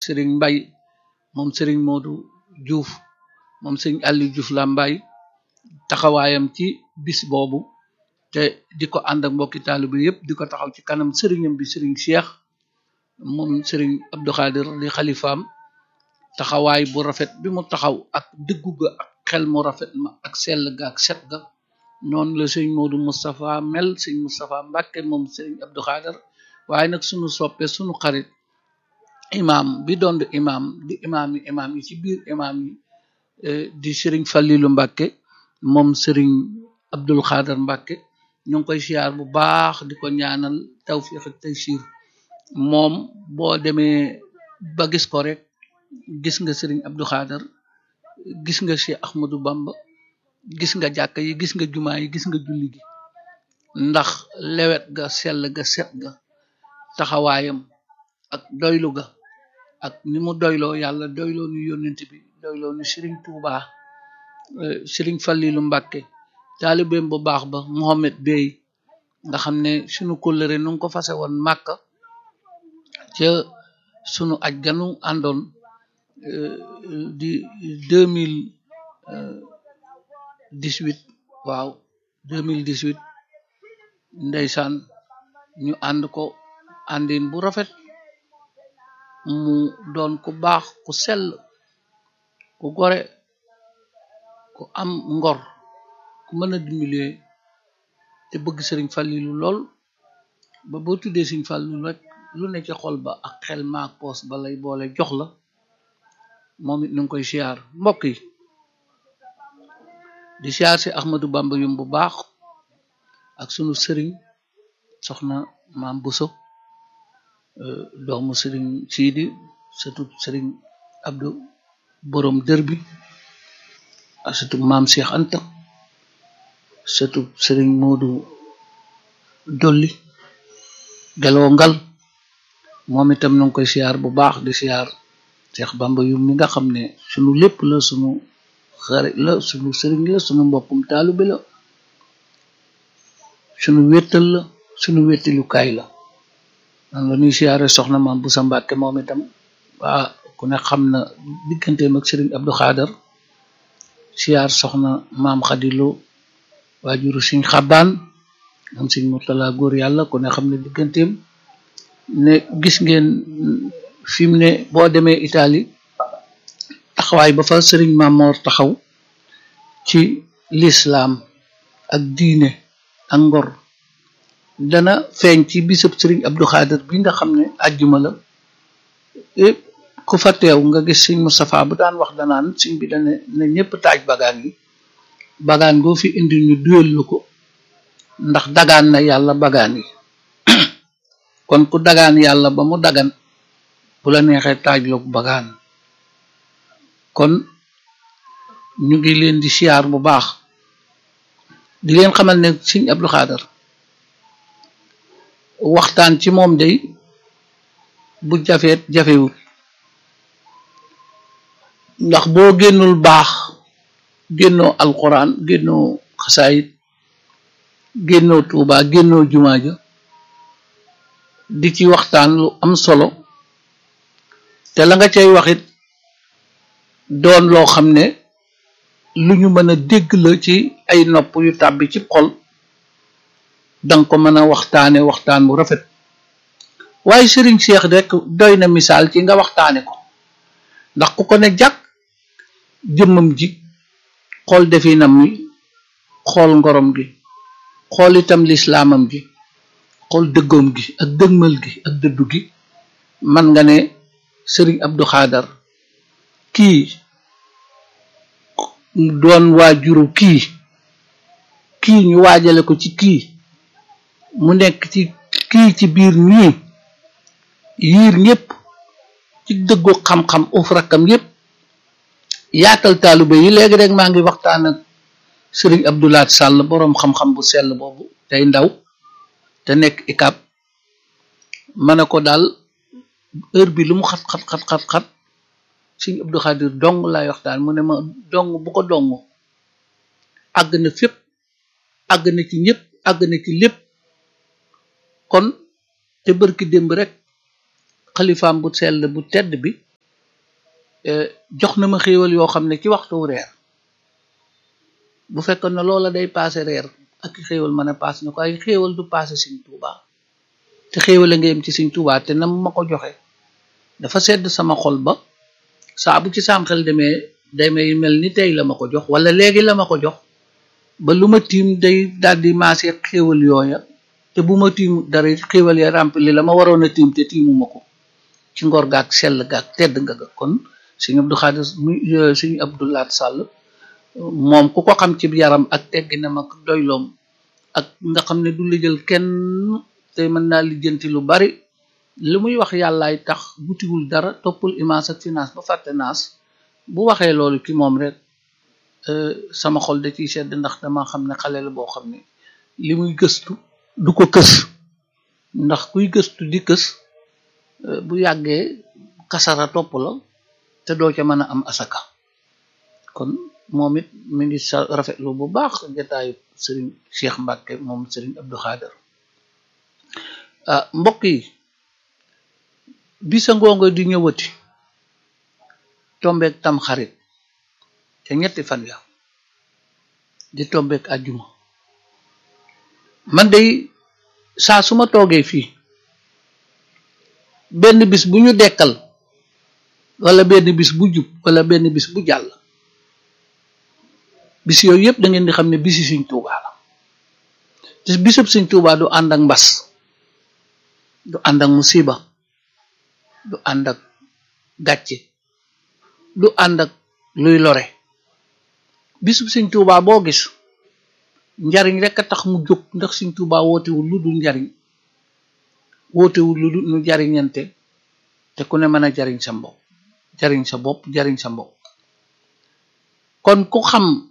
sëriñ Mbay moom sëriñ Modou Diouf moom sëriñ Aliou Diouf la Mbay taxawaayam ci bis boobu te di ko ànd ak mbokki taalibe yépp di ko taxaw ci kanam sëriñam bi sëriñ Cheikh moom sëriñ Abdou Khadir di xalifaam taxawaay bu rafet bi mu taxaw ak dëggu ga ak xel mu rafet ma ak sell ga ak set ga noonu la sëriñ Modou Moustapha mel sëriñ Moustapha Mbàkke moom sëriñ Abdou Khadir waaye nag sunu soppe sunu xarit imaam bi doon di imaam di imaam yi imaam yi ci biir imaam yi di sëriñ Fallilu Mbàkke moom sëriñ Abdul Xaadar Mbàkke ñu ngi koy siyaar bu baax di ko ñaanal tawfiq ak taysir moom boo demee ba gis ko rek gis nga sëriñ Abdou Xaadar gis nga Cheikh Ahmadou Bamba gis nga jàkka yi gis nga jumaa yi gis nga julli gi ndax lewet ga sell ga set ga taxawaayam ak doylu ga ak ni mu doyloo yàlla doyloo nu yónnent bi doyloo nu sëriñ Tuuba sëriñ Fallilu Mbàkke taalibeem bu baax ba Mohamed Bey nga xam ne sunu kóllëre nu ngi ko fase woon Màkka ca sunu aj ganu àndoon di deux mille dix-huit waaw deux mille dix-huit ndeysaan ñu ànd ko àndin bu rafet mu doon ku baax ku sell ku gore ku am ngor ku mën a dimbalee te bëgg sëriñ Fallilu lool ba boo tuddee sëriñ Fallilu rek lu ne ci xol ba ak xel maak poos ba lay boole jox la moom it nu ngi koy siyaar mbokk yi di siyaar si Ahmadou Bamba yum bu baax ak sunu sëriñ soxna maam Buso doomu sëriñ Siidi surtout sëriñ Abdou borom dër bi ak surtout maam Cheikh Anta surtout sëriñ Moodu Dolli Geloo Ngal moom itam nu ngi koy siyaar bu baax di siyaar Cheikh Bamba yu mi nga xam ne sunu lépp la sunu xarit la sunu sëriñ la sunu mbokkum taalibe la sunu wéttal la sunu wéttalukaay la man la ñuy siyaare soxna maam bu sa Mbàkke moom itam waa ku ne xam na digganteem ak sëriñ Abdou Khader siyaar soxna maam Xadilo waajuru siñ xabaan am siñ Murtala góor yàlla ku ne xam ne digganteem ne gis ngeen fi mu ne boo demee Italie taxawaay ba fa sëriñ Mamor taxaw ci lislaam ak diine ak ngor dana feeñ ci bisab sëriñ Abdou Khader bi nga xam ne àjjuma la ku fa teew nga gis sëñ Moustapha bu daan wax danaan sëñ bi dane ne ñëpp taaj bagaan yi bagaan goo fi indi ñu duyal lu ko ndax dagaan na yàlla bagaan yi kon ku dagaan yàlla ba mu dagan bu la neexee taajloog bagaan kon ñu ngi leen di siyaar bu baax di leen xamal ne sëñ Abdou Khader waxtaan ci moom day bu jafeet jafewul ndax boo génnul baax génnoo alquran génnoo xasaayit génnoo tuuba génnoo jumaa ja di ci waxtaan lu am solo te la nga cay waxit doon loo xam ne lu ñu mën a dégg la ci ay nopp yu tàbbi ci xol danga ko mën a waxtaane waxtaan bu rafet waaye sëriñ Cheikh rek doy na misaal ci nga waxtaane ko ndax ku ko ne jàkk jëmmam ji xool definam wi xool ngorom gi xool itam lislaamam ji xool dëggoom gi ak dëgmal gi ak dëddu gi man nga ne sëriñ Abdou Khader kii doon waajuru kii kii ñu waajale ko ci kii mu nekk ci kii ci biir ñii yiir ñépp ci dëggu xam-xam uf rakkam yépp yaatal taalibe yi léegi rek maa ngi waxtaan ak sëriñ Abdoulaat Sàll boroom xam-xam bu sell boobu tey ndaw te nekk ikab ma ne ko daal heure bi lu mu xat xat xat xat xat sëriñ Abdou Khadir dong laay waxtaan mu ne ma dong bu ko dong àgg na fépp àgg na ci ñépp àgg na ci lépp kon te bërki démb rek xalifaam bu sell bu tedd bi jox na ma xéewal yoo xam ne ci waxtu reer bu fekkoon ne loola day paase reer ak xéewal mën a paase na ko ay xéewal du paase Sëñ Tuubaa te xéewal a nga yem ci Sëñ Tuubaa te nam ma ko joxe dafa sedd sama xol ba saa bu ci saam xel demee damay mel ni tey la ma ko jox wala léegi la ma ko jox ba lu ma tiim day daldi maase xéewal yooya te bu ma tiim dara xéewal ya rempli la ma waroon a tiim te tiimuma ko ci ngor gaak sell gaak tedd nga ga kon Sëñ Abdou Khadir Sëñ Abdou Lahat Sall moom ku ko xam ci yaram ak tegginam ak doyloom ak nga xam ne du la jël kenn te mën naa lijjanti lu bari li muy wax yàllaay tax butiwul dara toppul image ak finance ba fàtte naas bu waxee loolu ci moom rek sama xol da ciy sedd ndax dama xam ne xale la boo xam ne li muy gëstu du ko kës ndax kuy gëstu di kës bu yàggee kasara topp la te doo ca mën a am asaka kon moom it mi ngi sa rafetlu bu baax jataayu sëriñ Cheikh Mbacke moom sëriñ Abdou Khader ah mbokk yi bisa ngoongo di ñëwati tombeek tam xarit te ñetti fan ya di tombeek àjjuma man day saa su ma toogee fii benn bis bu ñu dekkal wala benn bis bu jub wala benn bis bu jàll bis yooyu yëpp da ngeen di xam ne bisi Sëñ Tuubaa la te bisub Sëñ Tuubaa du ànd ak mbas du ànd ak musiba du ànd ak gàcce du ànd ak luy lore bisub Sëñ Tuubaa boo gis njariñ rek a tax mu jóg ndax Sëñ Tuubaa wootewul lu dul njariñ wootewul lu dul nu jariñante te ku ne mën a jariñ sa mbokk jariñ sa bopp jariñ sa mbokk kon ku xam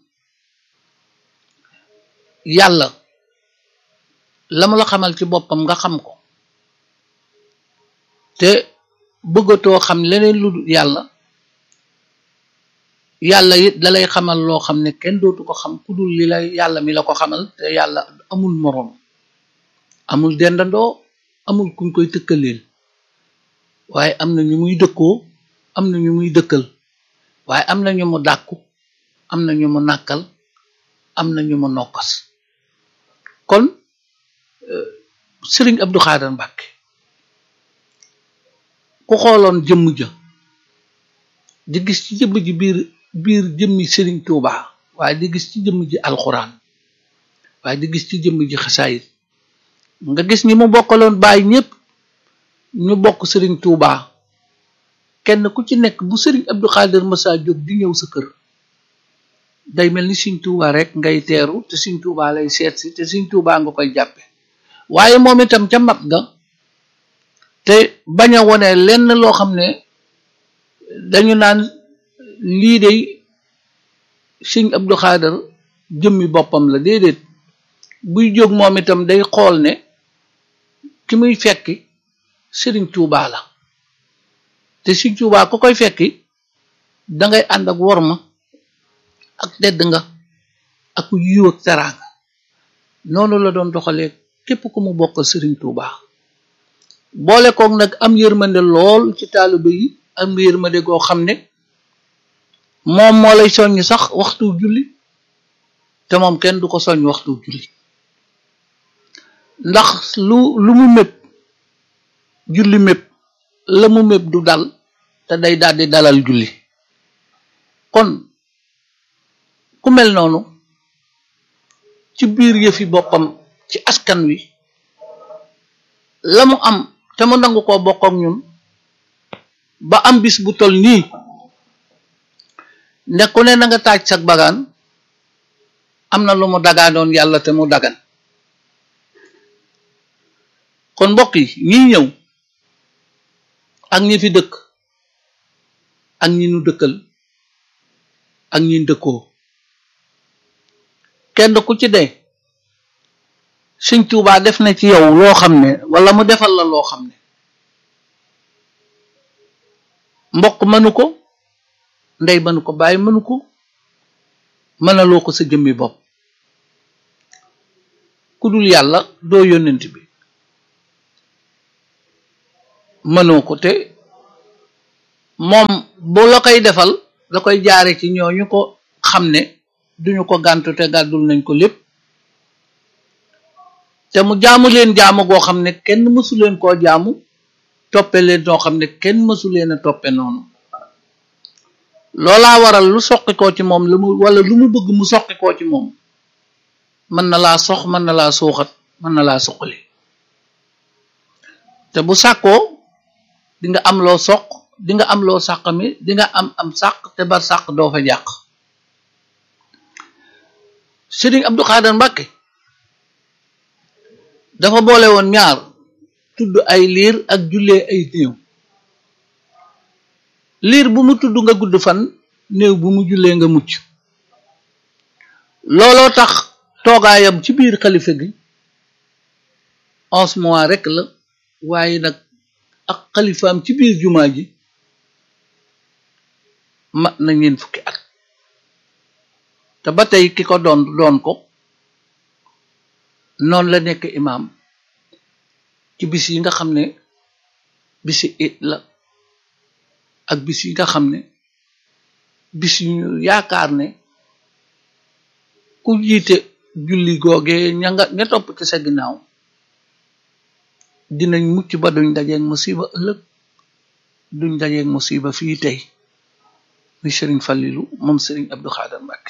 yàlla la mu la xamal ci boppam nga xam ko te bëggatoo xam leneen lu dul yàlla yàlla it dalay xamal loo xam ne kenn dootu ko xam ku dul li la yàlla mi la ko xamal te yàlla amul moroom amul dendandoo amul kuñ koy tëkkaleel waaye am na ñu muy dëkkoo am na ñu muy dëkkal waaye am na ñu mu dàkku am na ñu mu nàkkal am na ñu mu nokkas kon Sëriñ Abdou Khader Mbacke ku xooloon jëmm ja di gis ci jëmm ji biir biir jëmmi Sëriñ Tuuba waaye di gis ci jëmm ji alxuraan waaye di gis ci jëmm ji xasaayit nga gis ñi mu bokkaloon bàyyi ñépp ñu bokk Sëriñ Tuuba kenn ku ci nekk bu Sëriñ Abdou Khader masa jóg di ñëw sa kër day mel ni Sëriñ Tuuba rek ngay teeru te Sëriñ Tuuba lay seet si te Sëriñ Tuuba nga koy jàppe waaye moom itam ca mat ga te bañ a wone lenn loo xam ne dañu naan lii de Sëriñ Abdou Khader jëmmi boppam la déedéet buy jóg moom itam day xool ne ki muy fekki Sëriñ Tuuba la te Sëriñ Tuuba ku koy fekki dangay ànd ak worma ak tedd nga ak yiw ak teraanga noonu la doon doxalee képp ku mu bokkal Sëriñ Tuuba boole koog nag am yërmande lool ci taalibe yi am yërmande goo xam ne moom moo lay soññ sax waxtu julli te moom kenn du ko soññ waxtu julli ndax lu lu mu mépp julli mépp la mu mépp du dal te day daldi dalal julli kon ku mel noonu ci biir yëfi boppam ci askan wi la mu am te mu nangu koo bokk ak ñun ba am bis bu tol nii ne ku ne na nga taaj sag bagaan am na lu mu dagaanoon yàlla te mu dagan kon mbokk yi ñi ñëw ak ñi fi dëkk ak ñi nu dëkkal ak ñi dëkkoo kenn ku ci dee Sëñ Tuubaa def na ci yow loo xam ne wala mu defal la loo xam ne mbokk mënu ko ndey mënu ko bàyyi mënu ko mënaloo ko sa jëmmi bopp ku dul yàlla doo yónnent bi mënoo ko te moom bu la koy defal da koy jaare ci ñooñu ko xam ne duñu ko gàntu te gàddul nañ ko lépp te mu jaamu leen jaamu goo xam ne kenn mësu leen koo jaamu toppe leen noo xam ne kenn mësu leen a toppe noonu loolaa waral lu soqi koo ci moom lu mu wala lu mu bëgg mu soqi koo ci moom mën na laa sox mën na laa suuxat mën na laa suqali te bu sàkkoo di nga am loo soq di nga am loo sàq mi di nga am am sàq te bar sàq doo fa jàq Sëriñ Abdou Khadre Mbàkke dafa boole woon ñaar tudd ay liir ak jullee ay néew liir bu mu tudd nga gudd fan néew bu mu jullee nga mucc looloo tax toogaayam ci biir xalifa gi onze mois rek la waaye nag ak xalifaam ci biir jumaa ji mat na ñeen fukki at te ba tey ki ko doon doon ko noonu la nekk imaam ci bis yi nga xam ne bisi it la ak bis yi nga xam ne bis yu ñu yaakaar ne ku jiite julli googee ña nga ña topp ci sa ginnaaw dinañ mucc ba duñ dajeeg musiba ëllëg duñ dajeeg musiba fii tey muy Sëriñ Fallilu moom Sëriñ Abdou Khadre Mbàkke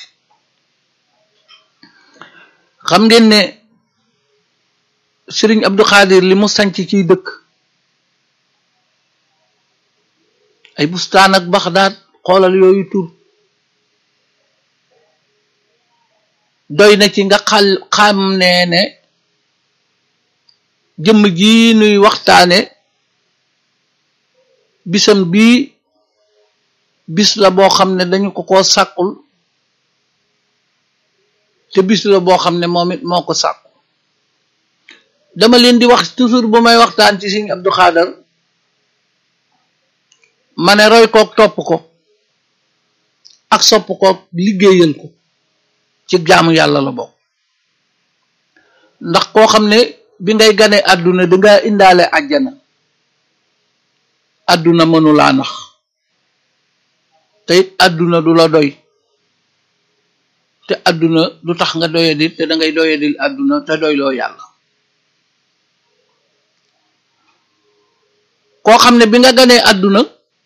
xam ngeen ne Sëriñ Abdou Khadre li mu sanc ciy dëkk ay bustaan ak Baxdaad xoolal yooyu tur doy na ci nga xal xam ne ne jëmm ji nuy waxtaane bisam bii bis la boo xam ne dañu ko ko sàkkul te bis la boo xam ne moom it moo ko sàkku dama leen di wax toujours bu may waxtaan ci Sëriñ Abdou Khadre ma ne roy koog topp ko ak sopp koog liggéeyal ko ci jaamu yàlla la bokk ndax koo xam ne bi ngay gane àdduna danga indaale àjjana àdduna mënulaa nax te it àdduna du la doy te àdduna du tax nga doyadil te dangay doyadil àdduna te doyloo yàlla koo xam ne bi nga ganee àdduna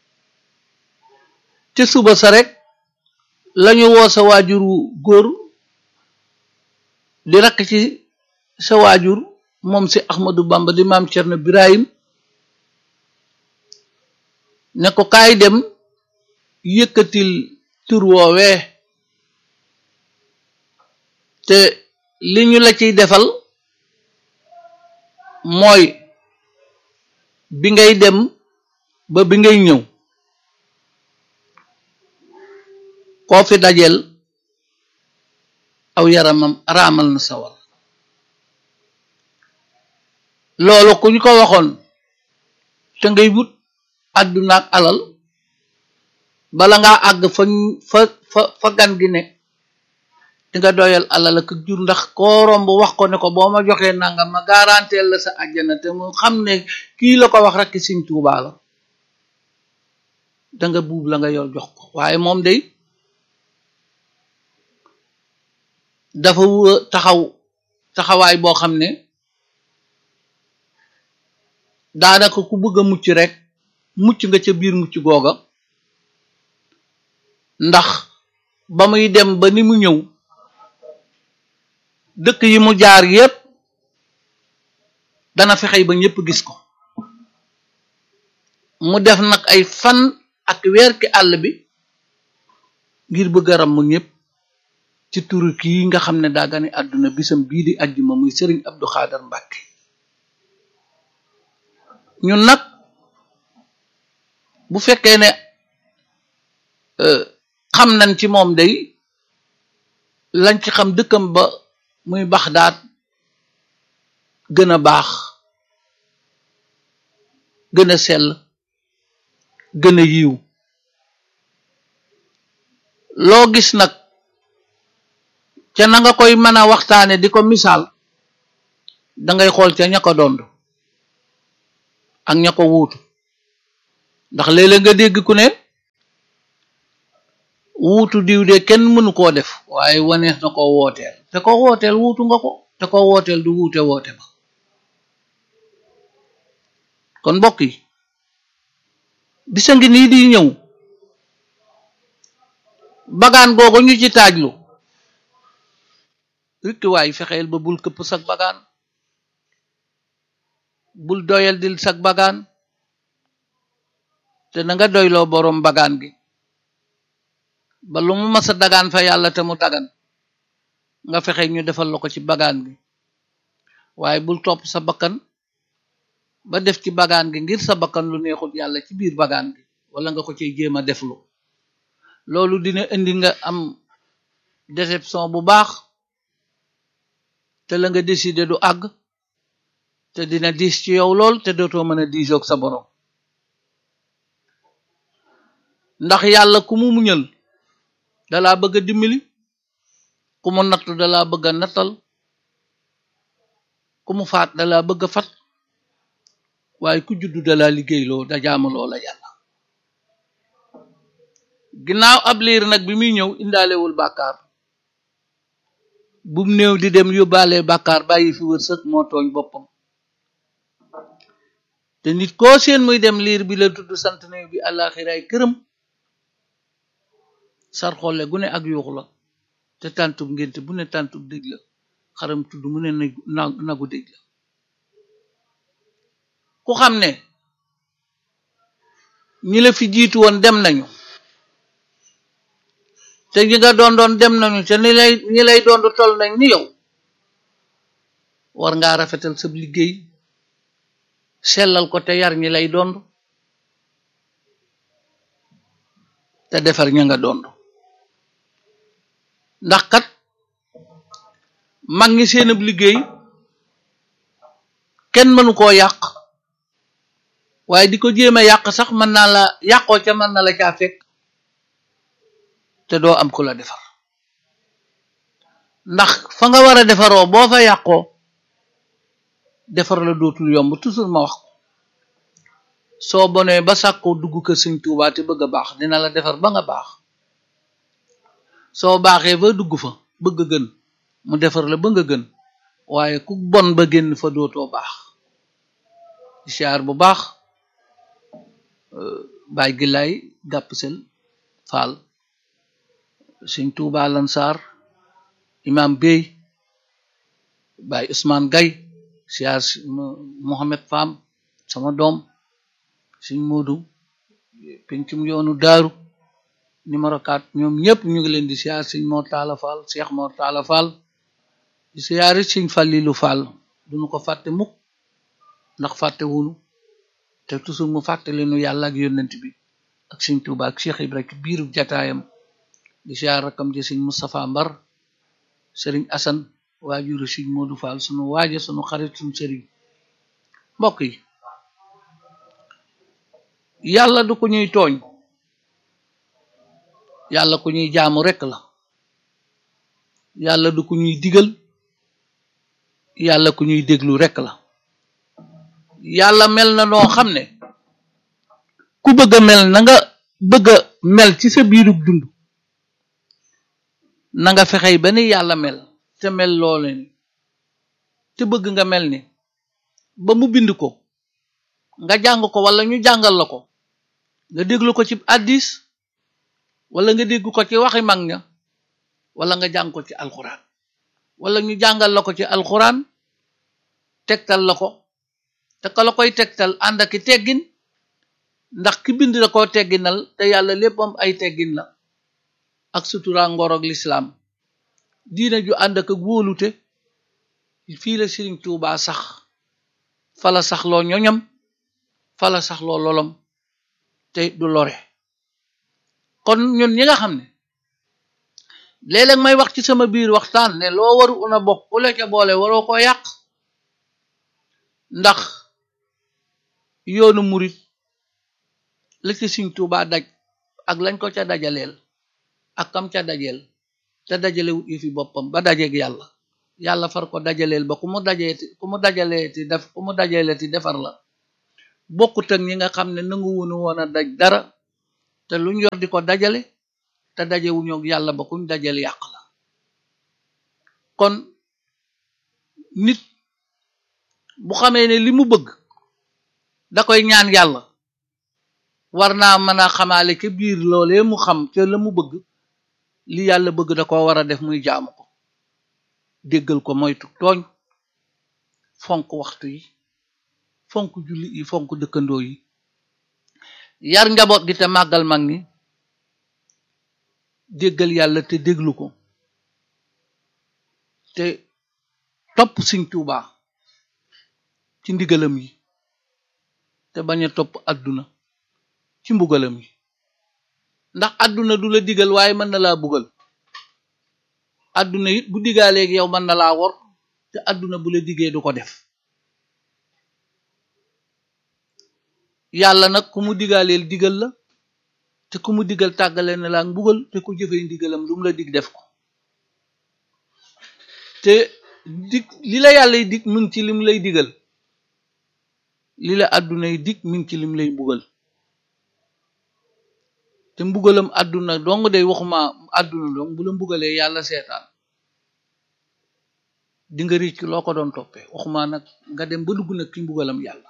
te suba sa rek lañu woo sa waajur wu góor di rakk ci sa waajur moom si Ahmadou Bamba di maam Cerno Birahim ne ko kaay dem yëkkatil tur woowee te li ñu la ciy defal mooy bi ngay dem ba bi ngay ñëw koo fi dajeel aw yaramam raamal na sawar loolu ku ñu ko waxoon te ngay wut àdduna ak alal bala ngaa àgg fa fa fa fa gan gi ne di nga doyal alal ak jur ndax koo romb wax ko ne ko boo ma joxee nangam ma garanteel la sa àjjana te mu xam ne kii la ko wax rek Sëriñ Tuubaa la da nga buub la nga yor jox ko waaye moom day dafa taxaw taxawaay boo xam ne daanaka ku bëgg a mucc rek mucc nga ca biir mucc googa ndax ba muy dem ba ni mu ñëw dëkk yi mu jaar yépp dana fexey ba ñépp gis ko mu def nag ay fan ak weer ki àll bi ngir bëgg a ram mu ñépp ci turu kii nga xam ne daa gane àdduna bisam bii di àjjuma muy Sëriñ Abdou Khadre Mbàkke ñun nag bu fekkee ne xam nañ ci moom day lañ ci xam dëkkam ba muy Baxdaad gën a baax gën a sell gën a yiw loo gis nag ca na nga koy mën a waxtaane di ko misaal dangay xool ca ña ko dond ak ña ko wuutu ndax léeg-léeg nga dégg ku ne wuutu diw de kenn mënu koo def waaye wanees na ko wooteel te ko wooteel wuutu nga ko te ko wooteel du wuute woote ba kon mbokk yi bisa ngi nii di ñëw bagaan googu ñu ci taajlu rikki waay fexeel ba bul këpp sag bagaan bul doyal dil sag bagaan te na nga doyloo boroom bagaan gi ba lu mu masa dagaan fa yàlla te mu dagan nga fexe ñu defal la ko ci bagaan gi waaye bul topp sa bakkan ba def ci bagaan gi ngir sa bakkan lu neexul yàlla ci biir bagaan gi wala nga ko ciy jéem a deflu loolu dina indi nga am déception bu baax te la nga décider du àgg te dina diis ci yow lool te dootoo mën a diisoog sa borom ndax yàlla ku mu muñal dalaa bëgg a dimbali ku mu nattu dalaa bëgg a nattal ku mu faat dalaa bëgg a fat waaye ku juddu dalaa liggéeyloo da jaamaloo la yàlla ginnaaw ab liir nag bi muy ñëw indaalewul bàkkaar bum néew di dem yóbbaale bàkkaar bàyyi fi wërsëg moo tooñ boppam te nit koo seen muy dem liir bi la tudd sant néew bi àllaaxiraay këram sar xolle gu ne ak yuuxu la te tàntub ngénte bu ne tàntub dëj la xaram tudd mu ne nagu dëj la ku xam ne ñi la fi jiitu woon dem nañu te ñi nga doon doon dem nañu te ni lay ñi lay doon toll nañ ni yow war ngaa rafetal sa liggéey sellal ko te yar ñi lay dond te defar ña nga dond ndax kat mag ñi seenab liggéey kenn mënu koo yàq waaye di ko jéem a yàq sax mën naa la yàqoo ca mën na la caa fekk te doo am ku la defar ndax fa nga war a defaroo boo fa yàqoo defar la dootul yomb toujours ma wax ko soo bonee ba sàkkoo dugg kër Sëñ Tuubaa te bëgg a baax dina la defar ba nga baax soo baaxee ba dugg fa bëgg a gën mu defar la ba nga gën waaye ku bon ba génn fa dootoo baax siyaar bu baax baay gi lay gàpp sel faal Sëñ Tuubaa Lansar imam Bey baay Ousmane Gay siyaar Mohamed Fam sama doom Sëñ Moodu pencum yoonu daaru numéro 4 ñoom ñëpp ñu ngi leen di siyaar Sëñ Mor Talla Fall Cheikh Mor Talla Fall di siyaari Sëñ Fallilu Fall duñu ko fàtte mukk ndax fàtte wunu te toujours mu fàttali nu yàlla ak yónnent bi ak Sëñ Tuubaa ak Cheikh Ibra ci biiru jataayam di siyaar rakam ji Sëñ Moustapha Mbar Sëriñ Asan waajuru Sëñ Moodu Fall sunu waaja sunu xarit sunu sëriñ mbokk yi yàlla du ko ñuy tooñ yàlla ku ñuy jaamu rekk la yàlla du ku ñuy digal yàlla ku ñuy déglu rekk la yàlla mel na noo xam ne ku bëgg a mel na nga bëgg a mel ci sa biirub dund na nga fexey ba ni yàlla mel te mel loole ni te bëgg nga mel ni ba mu bind ko nga jàng ko wala ñu jàngal la ko nga déglu ko ci addis wala nga dégg ko ci waxi mag ña wala nga jàng ko ci alxuraan wala ñu jàngal la ko ci alxuraan tegtal la ko te ka la koy tegtal ànd aki teggin ndax ki bind la koo tegginal te yàlla léppam ay teggin la ak sutura ngoroog lislaam diina ju ànd ak wóolute fii la Sëriñ Tuubaa sax fala sax loo ñoñam fala sax loo lolom te du lore kon ñun ñi nga xam ne léeg-léeg may wax ci sama biir waxtaan ne loo waru una bokk ku la ca boole waroo ko yàq ndax yoonu murit la ci Sëriñ Tuubaa daj ak lañ ko ca dajaleel ak kam ca dajeel te dajalewut yi fi boppam ba dajeeg yàlla yàlla far ko dajaleel ba ku mu dajeeti ku mu dajaleeti def ku mu dajaleeti defar la bokkut ak ñi nga xam ne nangu wunu woon a daj dara te luñ yor di ko dajale te dajewuñu ak yàlla ba kuñ dajale yàq la kon nit bu xamee ne li mu bëgg da koy ñaan yàlla war naa mën a xamaale ca biir loolee mu xam ca la mu bëgg li yàlla bëgg da ko war a def muy jaamu ko déggal ko moytu tooñ fonk waxtu yi fonk julli yi fonk dëkkandoo yi yar njaboot gi te màggal mag ñi déggal yàlla te déglu ko te topp Sëñ Tuubaa ci ndigalam yi te bañ a topp àdduna ci mbugalam yi ndax àdduna du la digal waaye mën na laa bugal àdduna it bu digaaleeg yow mën na laa wor te àdduna bu la digee du ko def yàlla nag ku mu digaaleel digal la te ku mu digal tàggale na laa mbugal te ku jëfee ndigalam lu mu la dig def ko te dig li la yàlla y dig mi ngi ci lim lay digal li la àdduna y dig mi ngi ci lim lay mbugal te mbugalam àdduna dong day waxuma àdduna dong bu la mbugalee yàlla seetaan di nga rëcc loo ko doon toppee waxuma nag nga dem ba dugg nag ci mbugalam yàlla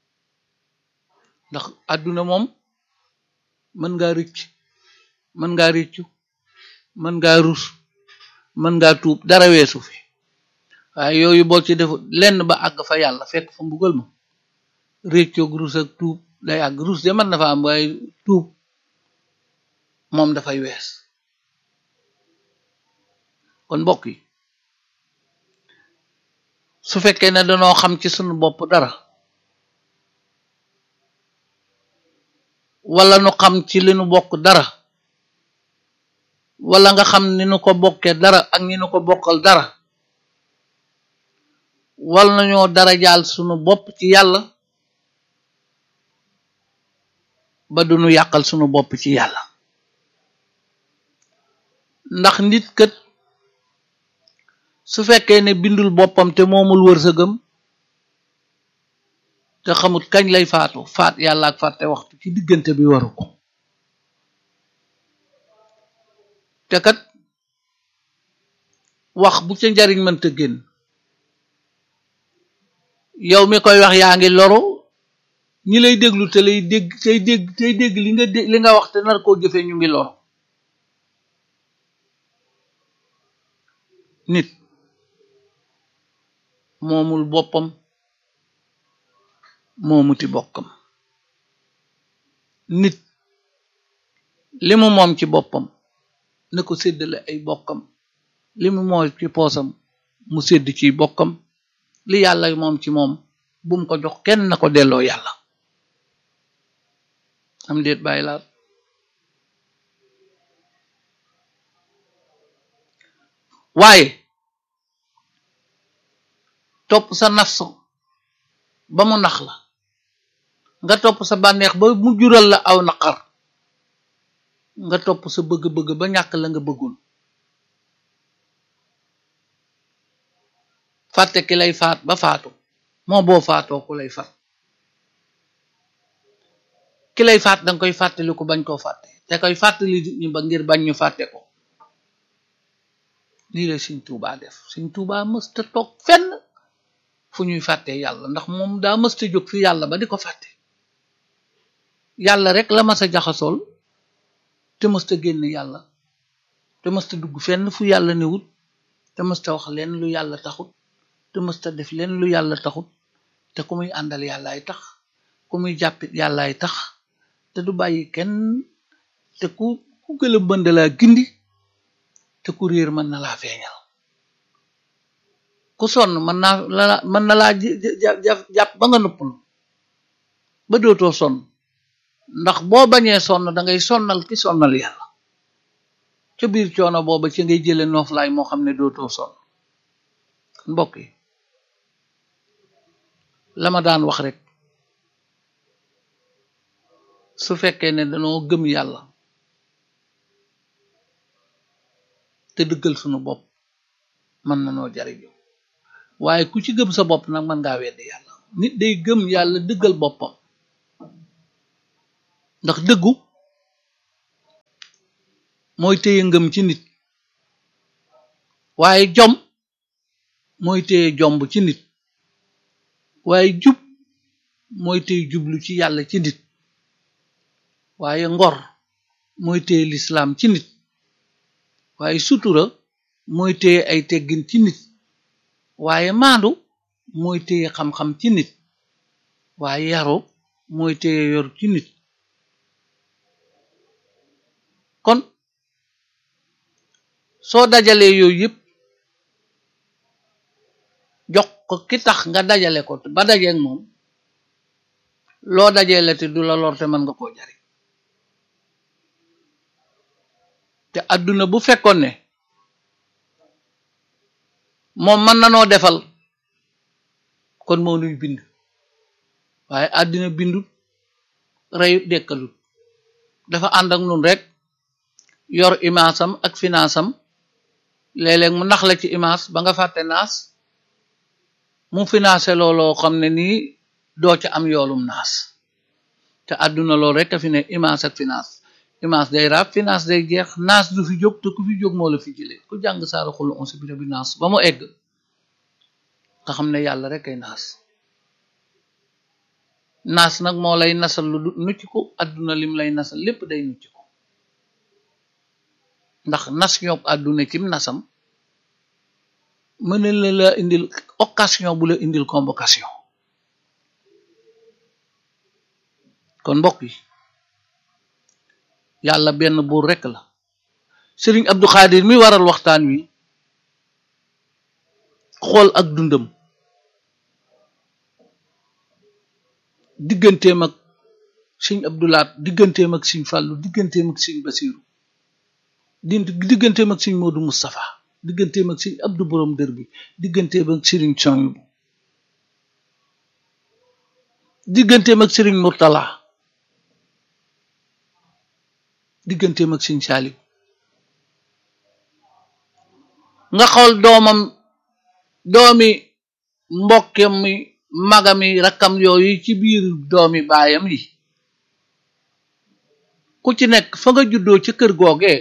ndax àdduna moom mën ngaa rëcc mën ngaa rëccu mën ngaa rus mën ngaa tuub dara weesu fi waaye yooyu boo ci def lenn ba àgg fa yàlla fekk fa mbugal ma réccoog rus ak tuub day àgg rus de mën na fa am waaye tuub moom dafay wees kon mbokk yi su fekkee ne danoo xam ci sunu bopp dara wala nu xam ci li nu bokk dara wala nga xam ni nu ko bokkee dara ak ñi nu ko bokkal dara wal nañoo dara jaal sunu bopp ci yàlla ba du nu yàqal sunu bopp ci yàlla ndax nit kët su fekkee ne bindul boppam te moomul wërsëgam te xamut kañ lay faatu faat yàlla ak fàtte waxtu ci diggante bi waru ko te kat wax bu ca njariñ mënta génn yow mi koy wax yaa ngi loru ñi lay déglu te lay dégg tey dégg tey dégg li nga dé li nga wax te nar koo jëfee ñu ngi loru nit moomul boppam moomuti bokkam nit li mu moom ci boppam na ko séddale ay bokkam li mu moom ci poosam mu sédd ci bokkam li yàlla moom ci moom bum ko jox kenn na ko delloo yàlla am déet bàyyi laat waaye topp sa nafsu ba mu nax la nga topp sa bànneex ba mu jural la aw naqar nga topp sa bëgg-bëgg ba ñàkk la nga bëggoon fàtte ki lay faat ba faatu moo boo faatoo ku lay faat ki lay faat danga koy fàttali ko bañ koo fàtte te koy fàttali nit ñi ba ngir bañ ñu fàtte ko lii la Sëñ Tuubaa def Sëñ Tuubaa mësta toog fenn fu ñuy fàtte yàlla ndax moom daa mësta jóg fi yàlla ba di ko fàtte yàlla rek la mas a jaxasool te mësta génn yàlla te mësta dugg fenn fu yàlla newut te mësta wax leen lu yàlla taxut te mësta def leen lu yàlla taxut te ku muy àndal yàllaay tax ku muy jàppit yàllaay tax te du bàyyi kenn te ku ku gëla bënd laa gindi te ku réer mën na laa feeñal ku sonn mën naa la mën na laa jàpp ba nga nëppul ba dootoo sonn ndax boo bañee sonn dangay sonnal ki sonnal yàlla ca biir coono booba ci ngay jële nooflaay moo xam ne dootoo sonn mbokk yi la ma daan wax rek su fekkee ne danoo gëm yàlla te dëggal sunu bopp mën na noo jariñu waaye ku ci gëm sa bopp nag mën ngaa weddi yàlla nit day gëm yàlla dëggal boppam ndax dëggu mooy téye ngëm ci nit waaye jom mooy téye jomb ci nit waaye jub mooy téye jublu ci yàlla ci nit waaye ngor mooy téye lislaam ci nit waaye sutura mooy téye ay teggin ci nit waaye maandu mooy téye xam-xam ci nit waaye yaru mooy téye yor ci nit kon soo dajalee yooyu yëpp jox ko ki tax nga dajale ko ba dajeeg moom loo dajale te du la lor te mën nga koo jariñ te àdduna bu fekkoon ne moom mën na noo defal kon moo nuy bind waaye àddina bindut reyut dekkalut dafa ànd ak nun rek yor image am ak finance am léeg-léeg mu nax la ci image ba nga fàtte naas mu financé looloo xam ne nii doo ca am yoolum naas te àdduna loolu rek a fi ne image ak finance image day raab finance day jeex naas du fi jóg te ku fi jóg moo la fi jëlee ku jàng saara xulu on sibira bi naas ba mu egg nga xam ne yàlla rek ay naas naas nag moo lay nasal lu nucc ko àdduna lim lay nasal lépp day nucc ko ndax nas ñoo àdduna cim nasam mën la la indil occasion bu la indil convocation kon mbokk yi yàlla benn buur rekk la sëriñ Abdou Khadir mi waral waxtaan wi xool ak dundam digganteem ak sëñ Abdoulaat digganteem ak sëñ Fàllu digganteem ak sëñ Basiiru di digganteem ak sëñ Moodu Moustapha digganteem ak sëñ Abdou Borom dër bi digganteem ak sëriñ Soñbu digganteem ak sëriñ Murtala digganteem ak sëñ Saaliw nga xool doomam doomi mbokkam mi magami rakkam yooyu ci biir doomi baayam yi ku ci nekk fa nga juddoo ca kër googee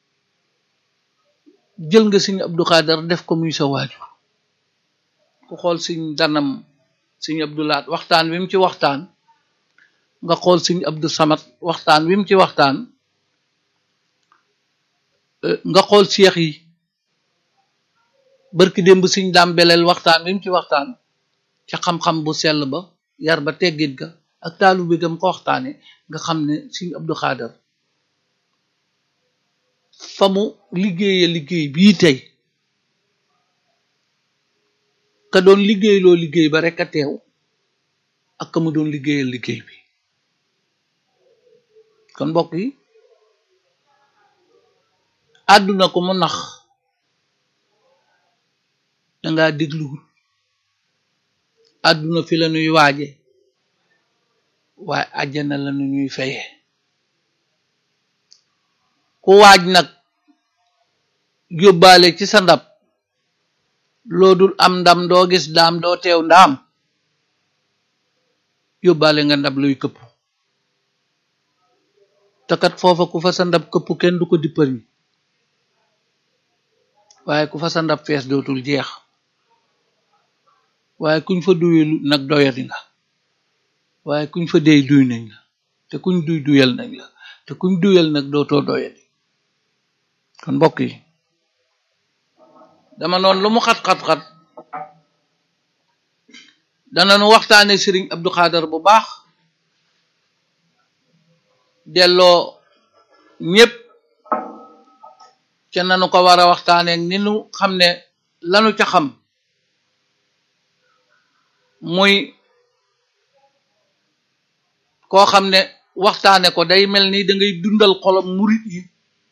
jël nga sëñ Abdou Khader def ko muy sa waajur ku xool sëñ danam sëñ Abdou Laat waxtaan wi mu ci waxtaan nga xool sëñ Abdou Samat waxtaan wi mu ci waxtaan nga xool seex yi barki démb sëñ daam beleel waxtaan wi mu ci waxtaan ca xam-xam bu sell ba yar ba teggit ga ak taalu bi gam ko waxtaane nga xam ne sëñ Abdou Khader fa mu liggéeye liggéey bii tey ka doon liggéey loo liggéey ba rek a teew ak ka mu doon liggéeyal liggéey bi kon mbokk yi àdduna ko mu nax danga dégluwul àdduna fi la nuy waaje waaye àjjana la nu ñuy feye ku waaj nag yóbbaale ci sa ndab loo dul am ndam doo gis daam doo teew ndaam yóbbaale nga ndab luy këpp te kat foofa ku fa sa ndab këpp kenn du ko dippar ñi waaye ku fa sa ndab fees dootul jeex waaye kuñ fa duyul nag doyadi nga waaye kuñ fa dey duy nañ la te kuñ duy duyal nañ la te kuñ duyal nag dootoo doyadi kon mbokk yi dama noonu lu mu xat-xat-xat dana nu waxtaane sëriñ Abdou Khader bu baax delloo ñépp ca nanu ko war a waxtaane ni nu xam ne lanu ca xam muy koo xam ne waxtaane ko day mel ni da ngay dundal xolam murit yi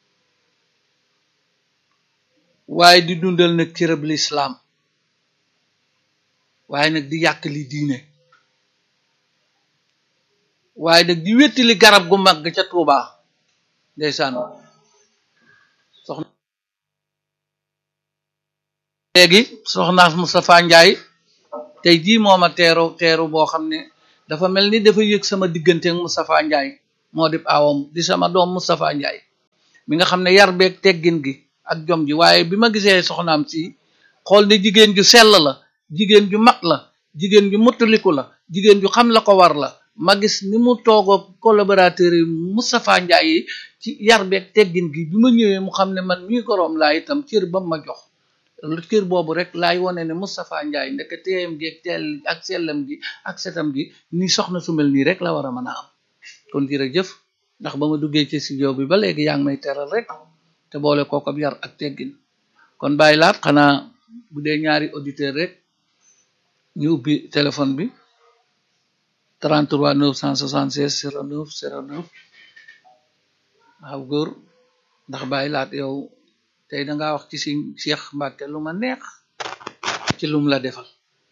waaye di dundal nag cërëb lislaam waaye nag di yàq li diine waaye nag di wettili garab gu mag ca Tuuba ndeysaan soxna léegi soxnaas Moustapha Njaay tey jii mooma teeru teeru boo xam ne dafa mel ni dafa yëg sama diggante ak Moustapha Njaay moo di aawam di sama doom Moustapha Ndiaye mi nga xam ne yar beeg teggin gi ak jom ji waaye bi ma gisee soxnaam si xool ne jigéen ju sell la jigéen ju mat la jigéen ju muttaliku la jigéen ju xam la ko war la ma gis ni mu toog collaborateur yi Moustapha Ndiaye yi ci yar beeg teggin gi bi ma ñëwee mu xam ne man mii goroom laa itam cër ba ma jox cër boobu rek laay wone ne Moustapha Ndiaye ndeke teeyam gi ak teel ak sellam gi ak setam gi ni soxna su mel nii rek la war a mën a am kon jërëjëf ndax ba ma duggee ci studio bi ba léegi yaa ngi may teral rek te boole kook ab yar ak teggin kon bàyyi laat xanaa bu dee ñaari auditeur rek ñu ubbi téléphone bi 33 976 09 09 waaw góor ndax bàyyi laat yow tey dangaa wax ci si Cheikh Mbacke lu ma neex ci lum la defal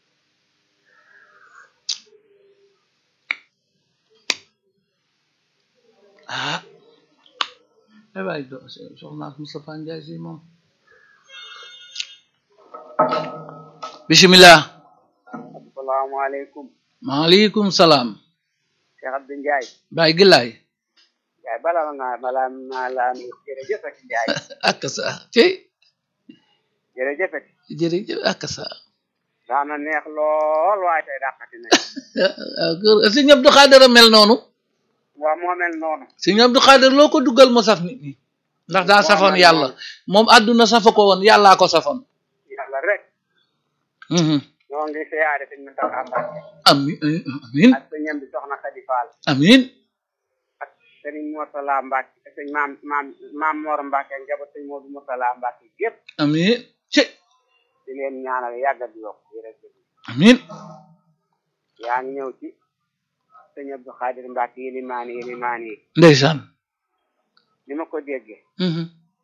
ah ay waay do soxna Moustapha Ndiaye si moom bismillah asalaamaaleykum maaleykum salaam Cheikh Abdou Ndiaye Baye Gilaay Ndiaye bala nga bala naa la am jërëjëf ak Ndiaye ak sa cey jërëjëf ak jërëjëf ak sa daana neex lool waaye tey dàqati nañ sëñ Abdou Khader a mel noonu waa moo mel noonu sëñ Abdou Khader loo ko duggal mu saf nit ñi ndax daa safoon yàlla moom àdduna safa ko woon yàllaa ko safoon yàlla rek ñoo ngi siyaare sëñ Moustapha Mbacke amin amin ak sëñ ñam bi soxna Khady Fall amin ak sëriñ Mourtala Mbacke ak sëñ maam maam maam Mor Mbacke ak njaboot sëñ Modou Mourtala Mbacke yëpp amin ci di leen ñaanal yàgg di yokk jërëjëf amin yaa ngi ñëw ci sëñ Abdou Khadir Mbacke yilimaani yilimaani yi ndeysaan ni ma ko déggee mhm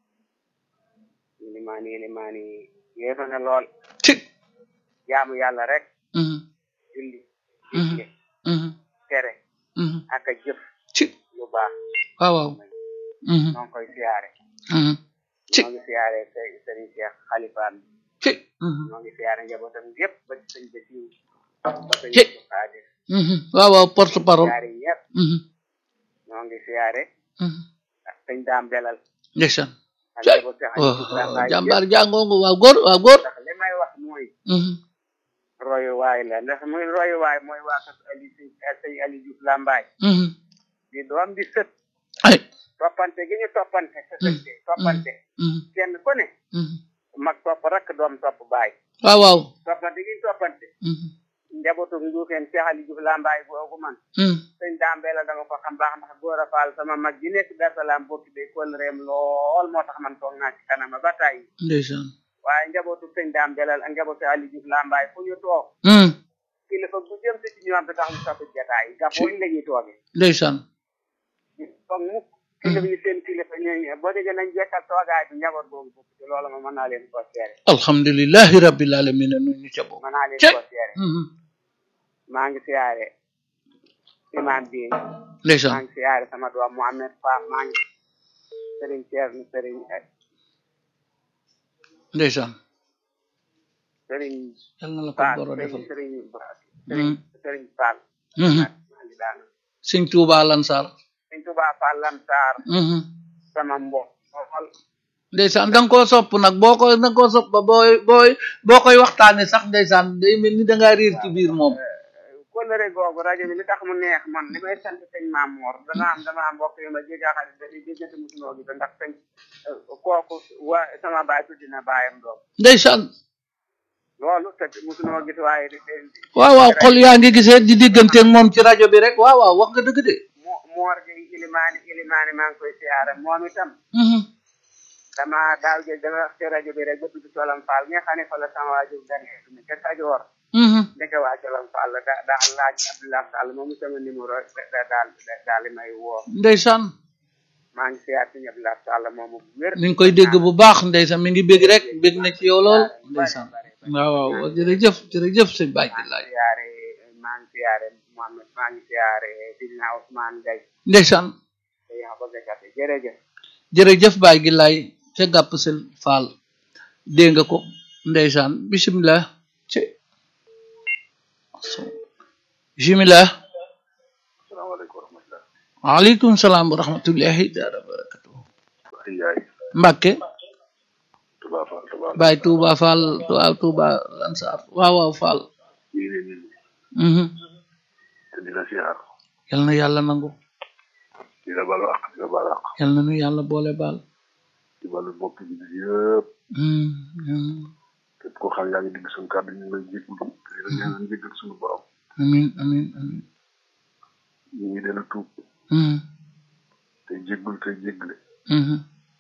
yilimaani yilimaani yi yéefa na lool ci jaamu yàlla rek mhm julli Mhm. digle mhm tere mhm ak a jëf ci lu baax waaw waaw mhm ñoo ngi koy siyaare mhm ci ñoo ngi siyaare së- sëriñ Cheikh xalifaan ci mhm ñoo ngi siyaare njabootam yëpp ba ci sëñ Basiru ba sëñ Ci. Abdou Khadir mhm waaw waaw porte parole siyaare ñëpp mhm ñoo ngi siyaare mhm ak sëñ daam belal ndeysaan ak Ci. njaboot Cheikh waaw Aliou Ibrahima jàmbaar jàngoongu waaw góor waaw góor ndax li may wax mooy mhm royuwaay la ndax muy royuwaay mooy waa kër Ali sëñ sëñ Ali Diouf Lambaay mhm di doom di sët ay toppante gi ñu toppante sa sëtte toppante mhm kenn ku ne mhm mag topp rakk doom topp baay waaw waaw toppante gi ñu toppante mhm njabootu njuufeen Cheikh Ali Diouf Lambaay googu man mhm sëñ Dambee la dama ko xam baax ndax góor a faal sama mag ji nekk Dar Salaam bokki day kóol reem lool moo tax man toog naa ci kanama ba tàyyi ndeysaan waaye njabootu sëñ Dambee la ak njabootu Ali Diouf Lambaay fu ñu toog mhm kilifa bu jëm si ci ñoom bi tax ñu soppi jataay yi gafooñ la ñuy toogee ndeysaan foog mukk kilifa yi seen kilifa ñooñu boo déggee nañ jekkal toogaay bi njaboot boobu bokk ci loolu ma mën naa leen koo seere alhamdulillahi rabbil alamin nu ñu ca bokk mën naa leen Ci. koo seere mhm maa ngi siyaare imam bi maa ndeysaan ngi siyaare sama doom Mohamed Fall maa ngi sëriñ Thierno sëriñ ndeysaan sëriñ yal na la ko Fall boro sëriñ defal sëriñ sëriñ sëriñ Fall mhm maa ngi daanu sëñ Tuuba Lansar sëriñ Touba Fall Lamsaar mhm sama mbokk xool ndeysaan da nga koo sopp nag boo ko da nga koo sopp ba booy booy boo koy waxtaane sax ndeysaan day mel ni da ngaa riir ci biir moom kóllëre googu rajo bi li tax mu neex man li may sant sëñ Maam Mor dana am dama am mbokk yu ma jéggaa xarit dañuy déggante musunoo gi ndax sëñ kooku waa sama baay tuddi na baayam doom ndeysaan loolu te musunoo gis waaye di di waaw waaw xol yaa ngi gisee di digganteeg moom ci rajo bi rek waaw waaw wax nga dëgg de mo moor gi ilimaani ilimaani maa ngi koy siyaare moom itam mhm dama daaw jël dama wax ci rajo bi rek ba tudd Colam Fall nga xam ne fa la sama waajur gane ne ca Kajoor mhm ndeke waa Colam Fall la da daal laaj Abdoulaye Sall moomu sama numéro da daal daal di may woo ndeysaan maa ngi siyaar si Abdoulaye Sall moomu bu wér mi ngi koy dégg bu baax ndeysaan mi ngi bég rek bég na ci yow lool ndeysaan waaw waaw jërëjëf jërëjëf sëñ Baye maa ngi Laay siyaare maa ngi siyaare Mohamed maa ngi siyaare Sidina Ousmane Gaye ndeysaan te yaa bëgg a gàtte jërëjëf jërëjëf Baye gi laay ca gàpp sel faal dégg nga ko ndeysaan bisimilah ci bisimilah asalaamaaleykum wa rahmatulah waaleykum salaam wa rahmatullahi taala wa barakatuh ay yaay Mbàkke Touba Fall Touba Baay Tuuba Fall waaw Tuuba Lansar waaw waaw Fall ñu ngi leen mhm te di la siyaar yal na yàlla nangu di la balu ak di la balu ak yal na nu yàlla boole baal di balu bokk bi yëpp mhm mhm. képp koo xam yaa ngi digg suñu kàddu ñu ngi lay jégalu te di la ñaanal njëggal suñu borom amin amin amin ñu ngi leen a tuub mhm te jéggul te jéggale mhm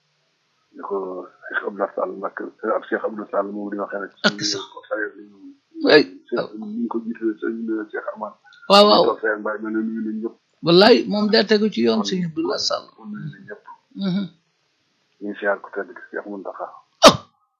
ni ko Cheikh Abdoulaye Sall Mbacke ak Cheikh Abdoulaye Sall moom di waxee rek Ak sax. ko saye ñu ay ñu ko jiitale sëñ Cheikh Amane waaw waaw toog seen bàyyi mel ne nuyu nañ ñëpp wallaay moom daa tegu ci yoon sëñ Abdullah Sall kon nuyu nañ ñëpp mhm ñu ngi siyaar ko tedd ki Cheikh Mountakha oh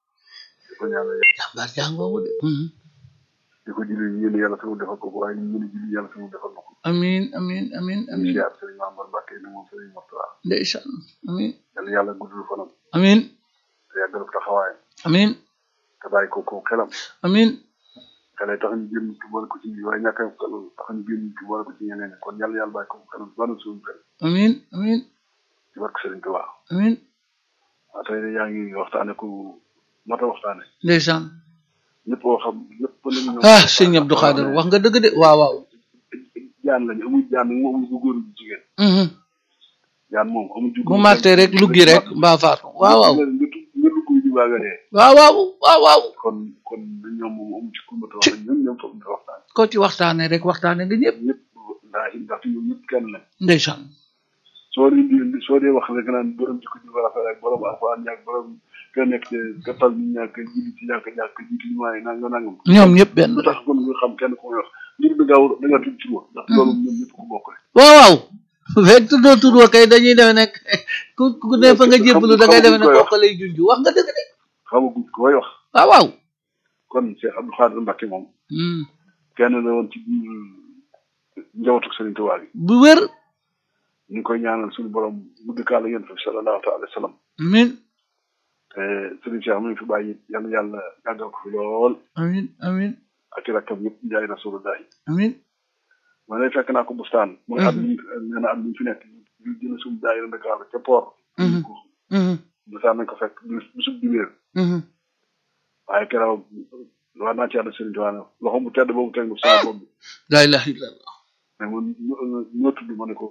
di ko ñaanal yàlla jàmbaar jàngoomu de mhm di ko julli yéen yàlla sama defal ko waaye ñu mën a julli yàlla sama defal na ko amin amin amin ñu ngi amin siyaar sëriñ Mambar Mbacke ni moom sëriñ Moustapha ndeysaan amin yàlla yàlla guddul fanam amin te yàggal ko taxawaayam amin te bàyyi ko ko xelam amin xale tax ñu génn ci boole ko ci waaye ñàkk a xel tax ñu génn ci boole ko ci ñeneen ñi kon yàlla yàlla bàyyi ko xelam banu suñu xel amin amin ci barke sëriñ Tuubaa amin waaw tey de yaa ngi waxtaane ku mat a waxtaane ndeysaan ñëpp koo xam ñëpp lañu ñëw ah sëñ Abdou Khader wax nga dëgg de waaw waaw jaan lañu amul jaan moom amul bu góor bu jigéen mhm jaan moom amul ju bu màttee rek luggi rek mbaa faatu waaw waaw nga nga nga lugg di baaga dee waaw waaw waaw waaw kon kon ñoom moom amu ci kumbata wax ñoom ñoom foog ñu waxtaan ko ci waxtaane rek waxtaane nga ñëpp ñëpp ndaa ndax ñoom ñëpp kenn lañ ndeysaan soo dee di soo dee wax rek naan borom jikko ji war a rek borom alxuraan ñàkk borom ka nekk te ka tal ñu ñàkk jiitu ci ñàkk ñàkk jiitu ñu maayi nangam nangam ñoom ñëpp benn lu tax kon nga xam kenn ku may wax mbir bi gaaw da nga tudd tur wa ndax loolu ñoom ñëpp ko bokk rek waaw waaw fekk tuddoo tudd wa kay dañuy defe nekk ku ku ne fa nga jébbalu da ngay defe ne kooku lay junj wax nga dëgg de xamaguñ ko koy wax waaw waaw kon Cheikh Abdou Khadir Mbacke moom Hmm. kenn la woon ci biir njabootu Serigne Touba bi bu wér ñu ngi koy ñaanal suñu borom gudd kaala yéen fa sallallahu taala alayhi wa sallam amin te Serigne Cheikh mu ngi fi bàyyi yal na yàlla yàggal ko fi lool amin amin ak i rakkam yëpp jaay rasulullahi amin ma lay fekk naa ko bustaan mooy at mi nee na at mi fi nekk ñu jël suñu daayira Dakar ca port Mhm. Mhm. bustaan nañ ko fekk bis bisub dibéer Mhm. waaye keroog wax naa ci yàlla Serigne Touba ne loxo bu tedd boobu teg nga sama bopp bi la ilaha illallah mais man ñoo ñoo tudd ma ne ko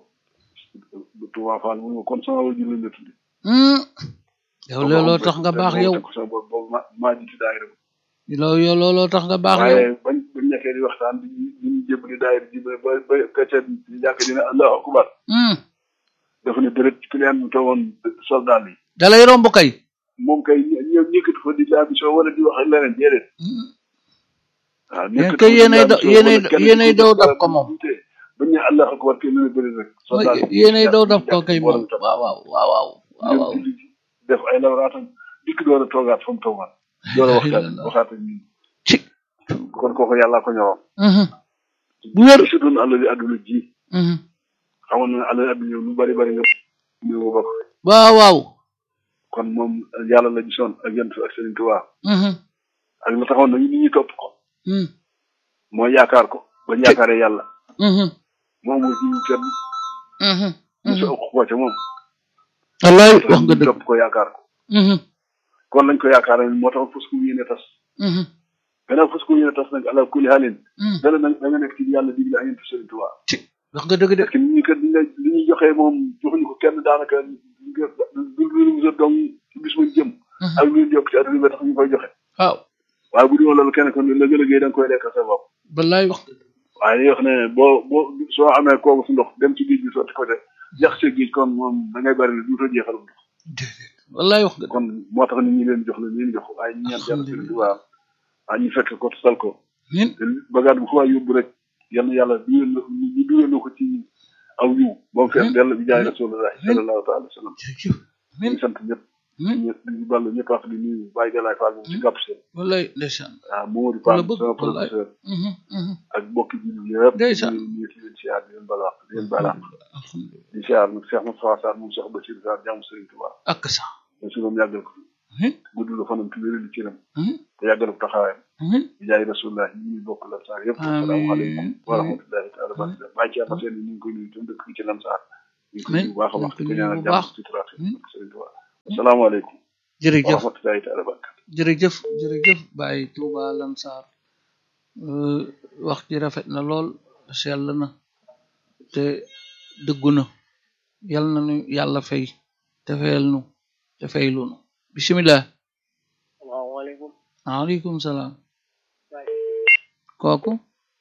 Touba Fall mu ne ma kon sama wajur lañ la tudd Hmm. yow looloo tax nga baax yow teg ko sama bopp boobu ma maa jiite daayira ba loolu yow looloo tax nga baax yow waaye bañ bañ nekkee di waxtaan di ñu ñu jébbali daayira ji ba ba ba kacce di jàkk dina allahu akbar Hmm. dafa ne dërët client bi toogoon soldat yi dalay romb kay moom kay ñoom ñëkkati fa di la mission wala di wax ak leneen déedéet Hmm. waaw Yéen kay yéenay daw- yéenay- yéenay daw dab ko moom. bañ ne allah akbar kay lu ne bëri rek soldat yi yéenay daw daf ko kay boole moom tam. waaw waaw waaw waaw waaw waaw dem julli def ay lawraatam dikk door a toogaat fa mu toogaat door a waxtaan waxaat ak ñun ci kon kooku yàllaa ko ñoroon Mhm. bu wér si doon àll li àdduna ji Mhm. xamoon na ne àll li àdduna lu bari bari nga ñu ko bokk waaw waaw kon moom yàlla la gisoon ak yent ak Serigne Touba Mhm. ak la taxoon na nit ñi topp ko Hmm. mooy yaakaar ko ba ñu yaakaaree yàlla Mhm. moom mooy jiwu kenn Mhm. mu sa Mhm. ëpp ko ca moom wallaay wax nga ñu dëgg topp ko yaakaar ko Mhm. kon lañ ko yaakaaree moo tax fas ku yéene tas Mhm. gannaaw fas ku yéene tas nag ala kulli halin Mhm. dana nag da nga nekk ci yàlla digle ak yent Serigne Touba ci wax nga dëgg de parce que nit ñi kat li li ñuy joxee moom joxuñu ko kenn daanaka du lu lu dong bis mu jëm Mhm. ak lu ñu yokk ci àdduna bi tax ñu koy joxe waaw waaye bu dul woon loolu kenn kon la gën a géey da nga koy lekk sa bopp wallaay wax nga dëgg waaye dañuy wax ne boo boo soo amee kooku su ndox dem ci géej gi sotti ko te jax see géej kon moom da ngay bari ne duutoo jeexalum ndox déedéet wallaay wax nga dëgg kon moo tax nit ñi leen jox la leen jox waaye ñu ñaan yàlla sëriñ Tuubaa waaye ñu fekk ko sal ko min te bagaat bu ko waa yóbbu rek yal na yàlla dugal na ñu dugal na ko ci aw yiw ba mu fees dell bi jaay rasulullah sallallahu taala wa sallam jërëjëf min ñu sant ñëpp min ñëpp ñu ballu ñëpp wax di nuyu Baye Galaye Fall moom ci gàpp seen wallaay ndeysaan waaw Mamadou Ku la Fall bëgg, sama wallaay. professeur Mhm. Mhm. ak bokki ji yëpp Ndeysaan. ñu ñu ci leen siyaar di leen balaax di leen balaax alhamdulilah di siyaar nag Cheikh Moustapha Sarr moom Cheikh Bachir Sarr jàmm Serigne Touba ak sax te su moom yàggal ko fi min gudd la fanam ci wéral ci ram Mhm. te yàggal ko taxawaayam min di jaay rasulullah ñu ngi bokk lan saar yëpp asalaamaaleykum wa rahmatullahi taala barakatuh bàyyi ci ama seen ñu ngi koy nuyu tam dëkk fi ci lan saar ñu ko Amiin. nuyu bu baax a baax Ñu ko di ko nuyu ñaanal bu jàmm baax. ci sutura Amiin. ak Sëriñ Tuubaa asalaamaaleykum wa jërëjëf rahmatullahi taala barakatu jërëjëf jërëjëf Baye Touba Lansar Euh, wax ji rafet na lool sell na te dëggu na yal na nu yàlla fay te fayal nu te faylu nu bisimilah salaamaaleykum waaleykum salaam kooku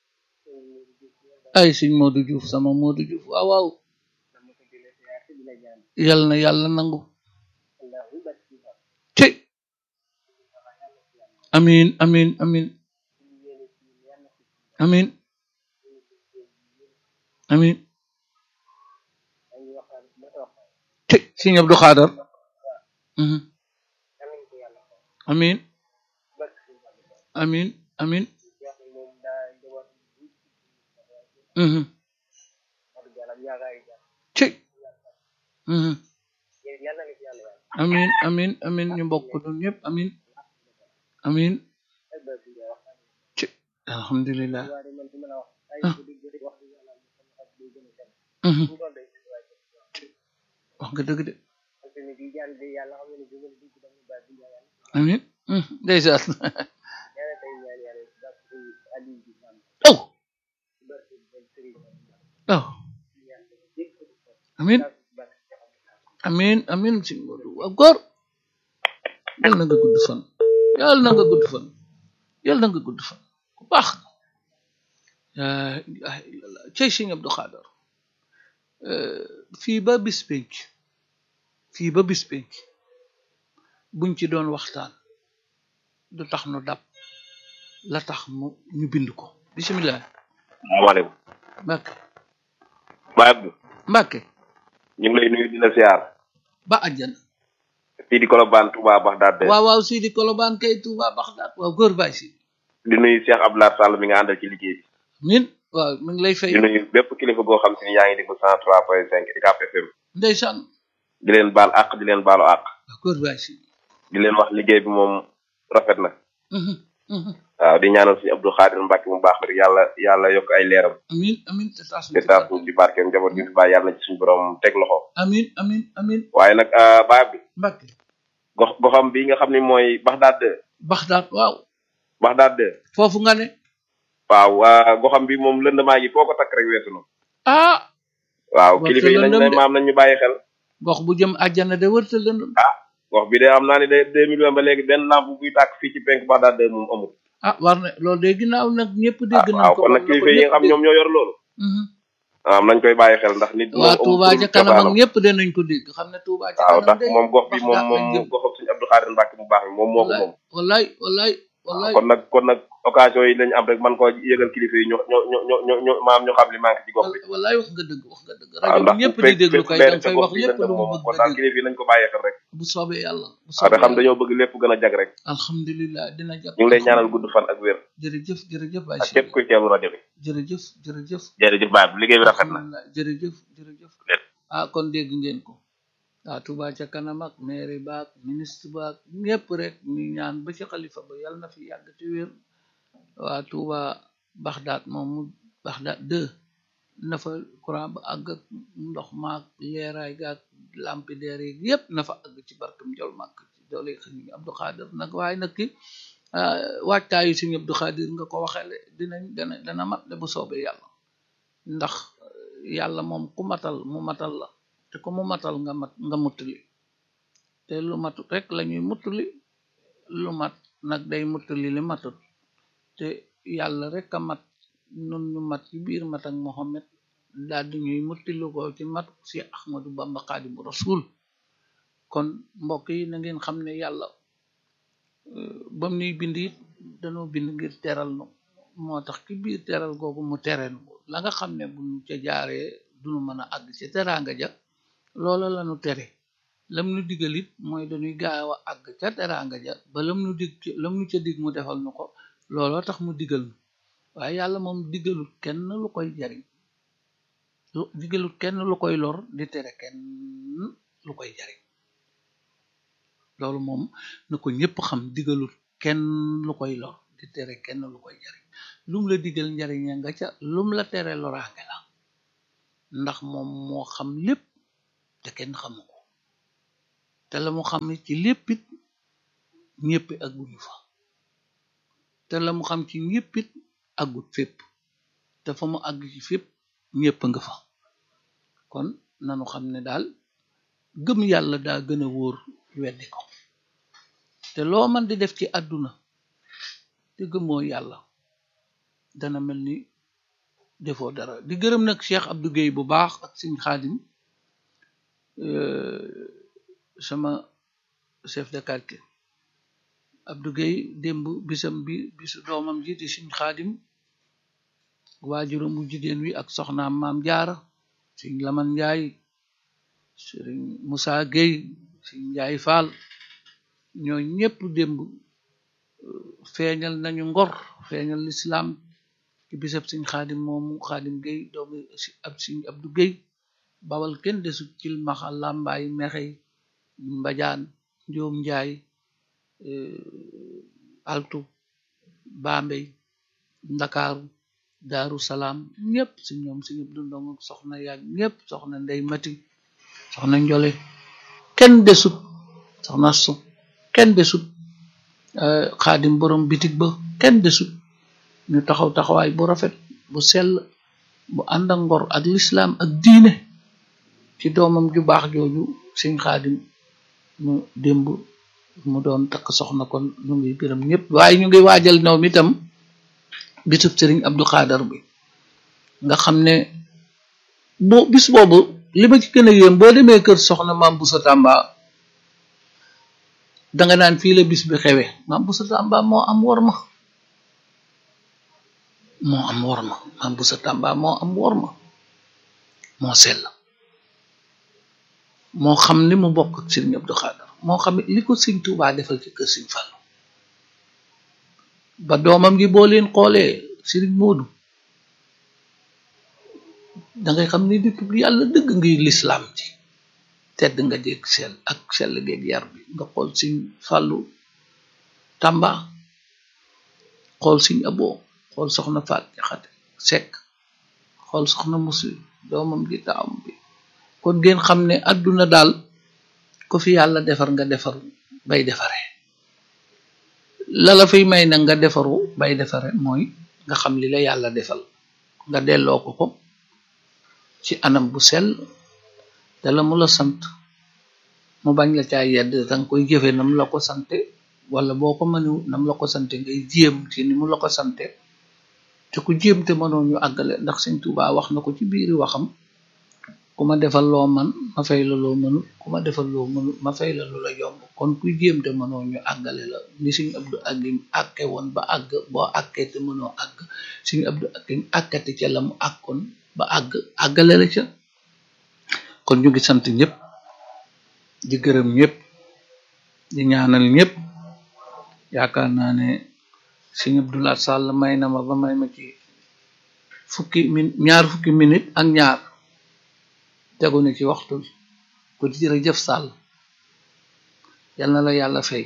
ay sëñ Modou Diouf sama Modou Diouf waaw waaw yal na yàlla nangu te amin amin amin amin amin te sëñ Abdou Khadar mhm amin amin amin mhm te mhm amin amin amin ñu bokk ñun ñëpp amin amin ci alhamdulillah ah mhm ci wax nga dëgg de amin mhm ndeysaan aw aw amin amin amin si Modou waaw góor yal na nga gudd fan yal na nga gudd fan yal na nga gudd fan ku baax la ilaha illallah cey sëñ Abdou Khadar fii ba bis penc fii ba bis penc buñ ci doon waxtaan du tax nu dab la tax mu ñu bind ko bisimilah salaamaaleykum Mbàkke Baye Abdou Mbàkke ñu ngi lay nuyu di la siyaar ba àjjana fii di Colobane Touba Bagdad waaw waaw Sidi Kolobaan kay Touba Baxdaad waaw góor baay si di nuyu Cheikh Abdoulaye Sall mi nga àndal ci liggéey bi min waaw mu ngi lay fay di nuyu bépp kilifa goo xam si ni yaa ngi déglu cent trois point cinq UCAB FM ndeysaan di leen baal àq di leen baalu àq waaw góor baay si di leen wax liggéey bi moom rafet na Mhm, mhm. waaw di ñaanal suñu Abdou Khadir Mbacke mu baax rek yàlla yàlla yokk ay leeram amin amin te taas te taas ñu di barkeem njaboot gi fi bàyyi yàlla na ci suñu borom teg loxo amin amin amin waaye nag ah, Baye Abdou Mbàkke gox goxam bi nga xam ni mooy Bagdad Baxdaad waaw Bagdad foofu nga ne waaw ah, goxam bi moom lëndëmaa gi foo ko takk rek weesu na ah waaw Waxtu kilifa yi nañ lëndëm ne de. maam nañ ñu bàyyi xel gox bu jëm àjjana de wërta lëndëm wax bi de xam naa ne de deux mille vingt ba léegi benn lampe buy tàkk fii ci penk Bagdad de moom amul ah war na loolu de ginnaaw nag ñëpp ah dégg nañ waaw ko kon war nag na ko kilifa yi nga xam ñëpp ñoom ñoo yor loolu dégg. Mhm. ah nañ koy bàyyi xel ndax nit moom waa amul Touba tur ca kanam ak cosaanam. ñëpp danañ ko dégg xam ne Touba ca waaw kanam ndax de moom gox bi moom Baxdaad moom lañ jëm. goxam suñu Abdou Khadir Mbacke bu baax bi moom moo ko moom wallaay wallaay wallaay kon nag kon nag occasion yi lañ am rek man koo yëgal kilifa yi ñu ñu ñu ñu ñu ñu maam ñu xam li manqué ci gox bi wallaay wax nga dëgg wax nga dëgg waaw rajo ndax bi ñëpp bu di fekk déglu fekk kay leer danga ca fay gox wax bi lépp lëndëm lu mu moom bëgg kon nga daal dégg kilifa yi nañ ko bàyyi xel rek bu soobee yàlla bu waaw te soobee xam yàlla dañoo bëgg lépp gën a jag rek alhamdulilah dina jag ñu ngi lay ñaanal gudd fan ak wér jërëjëf jërëjëf Baye ak Cheikh képp kuy teewlu rajo bi jërëjëf jërëjëf jërëjëf baay bi liggéey bi rafet na alhamdulilah jërëjëf jërëjëf Lépp. ah kon dégg ngeen ko waa Touba ca kanam ak maire baak ministre baak ñëpp rek ñu ñaan ba ci xalifa ba yàlla na fi yàgg te wér waa Touba Baxdaad moom mu Baxdaad deux na fa courant ba àgg ak ndox maak leeraay gaak lampi leer yi yëpp na fa àgg ci barkam jol màkk ci doole xëy Abdou Khadir nag waaye nag ki waajtaayu suñu Abdou Khadir nga ko waxeele dinañ dana dana mat de bu soobee yàlla ndax yàlla moom ku matal mu matal la te ku mu matal nga mat nga muttali te lu matut rek lañuy muttali lu mat nag day muttali li matut te yàlla rek a mat nun ñu mat ci biir mat ak Mohammed daal di ñuy muttali ko ci mat si Ahmadu Bamba Xaadimu Rasul kon mbokk yi na ngeen xam ne yàlla bam nuy bind it dañoo bind ngir teral nu moo tax ci biir teral googu mu terenu la nga xam ne bu ñu ca jaaree duñu mën a àgg ci teraanga ja loola lañu tere lam nu digal it mooy dañuy gaaw a àgg ca teraanga ja ba lam nu dig lam nu ca dig mu defal nu ko looloo tax mu digal nu waaye yàlla moom digalul kenn lu koy jariñ lu digalul kenn lu koy lor di tere kenn lu koy jariñ loolu moom na ko ñëpp xam digalul kenn lu koy lor di tere kenn lu koy jariñ lum la digal njariña nga ca lum la tere loraange la ndax moom moo xam lépp te kenn xamu ko te la mu xam ne ci léppit ñëpp agguñu fa te la mu xam ci ñëppit aggut fépp te fa mu àgg ci fépp ñëpp nga fa kon nanu xam ne daal gëm yàlla daa gën a wóor weddi ko te loo man di def ci àdduna te gëmoo yàlla dana mel ni defoo dara di gërëm nag Cheikh Abdou Guèye bu baax ak Sëñ Xaadim sama chef de quartier Abdou Guèye démb bisam bi bisu doomam ji di Sëñ Xaadim waajuram bu jigéen wi ak soxnaam maam jaara Sëñ Laman Njaay Sëriñ Moussa Guèye Sëñ Njaay Faal ñoo ñépp démb feeñal nañu ngor feeñal lislaam ci bisab Sëñ Xaadim moomu Xaadim Guèye doomu ab Sëñ Abdou Guèye bawal kenn desut cil maxa làmbaay mexey mbajaan njoom njaay altu bambey ndakaaru daaru salaam ñépp si ñoom si ñëpp dundong soxna yaag ñépp soxna ndey mati soxna njole kenn desut soxna su kenn desut xaadim borom bitig ba kenn desut ñu taxaw taxawaay bu rafet bu sell bu ànd ak ngor ak lislaam ak diine ci doomam ju baax jooju sëñ xaadim mu démb mu doon takk soxna kon ñu ngi gërëm ñëpp waaye ñu ngi waajal ñoom itam bisub sëriñ Abdou Xaadar bi nga xam ne boo bis boobu li ma ci gën a yéem boo demee kër soxna maam Boussa Tamba danga naan fii la bis bi xewe maam Boussa Tamba moo am worma moo am worma maam Boussa Tamba moo am worma moo sell moo xam li mu bokk ak sëriñ Abdou Xaadar moo xam li ko sëñ Tuubaa defal ci kër sëñ Fallu ba doomam gi boo leen xoolee sëriñ Moodu dangay xam ni nitu yàlla dëgg ngi lislaam ci tedd nga jég sell ak sell geeg yar bi nga xool sëñ Fallu Tamba xool sëñ Aboo xool soxna Faat Jaxate Sekk xool soxna Musi doomam gi taawam bi kon ngeen xam ne àdduna daal ko fi yàlla defar nga defaru bay defare la la fiy may nag nga defaru bay defare mooy nga xam li la yàlla defal nga delloo ko ko ci anam bu sell te la mu la sant mu bañ la caa yedd danga koy jëfe nam la ko sante wala boo ko mënewut nam la ko sante ngay jéem ci ni mu la ko sante te ku jéem te mënoo ñu àggale ndax Sëñ Tuubaa wax na ko ci biiri waxam ku ma defal loo man ma fay la loo mënul ku ma defal loo mënul ma fay la lu la yomb kon kuy jéem te mënoo ñu àggale la ni Sëñ Abdu Akim àkke woon ba àgg boo àkkee te mënoo àgg Sëñ Abdu Akim àkkati ca la mu àkkoon ba àgg àggale la ca kon ñu ngi sant ñëpp di gërëm ñëpp di ñaanal ñëpp yaakaar naa ne Sëñ Abdulaat Sàll may na ma ba may ma ci fukki min ñaar fukki minute ak ñaar tegu na ci waxtu bi ko di jërëjëf Sàll yal na la yàlla fay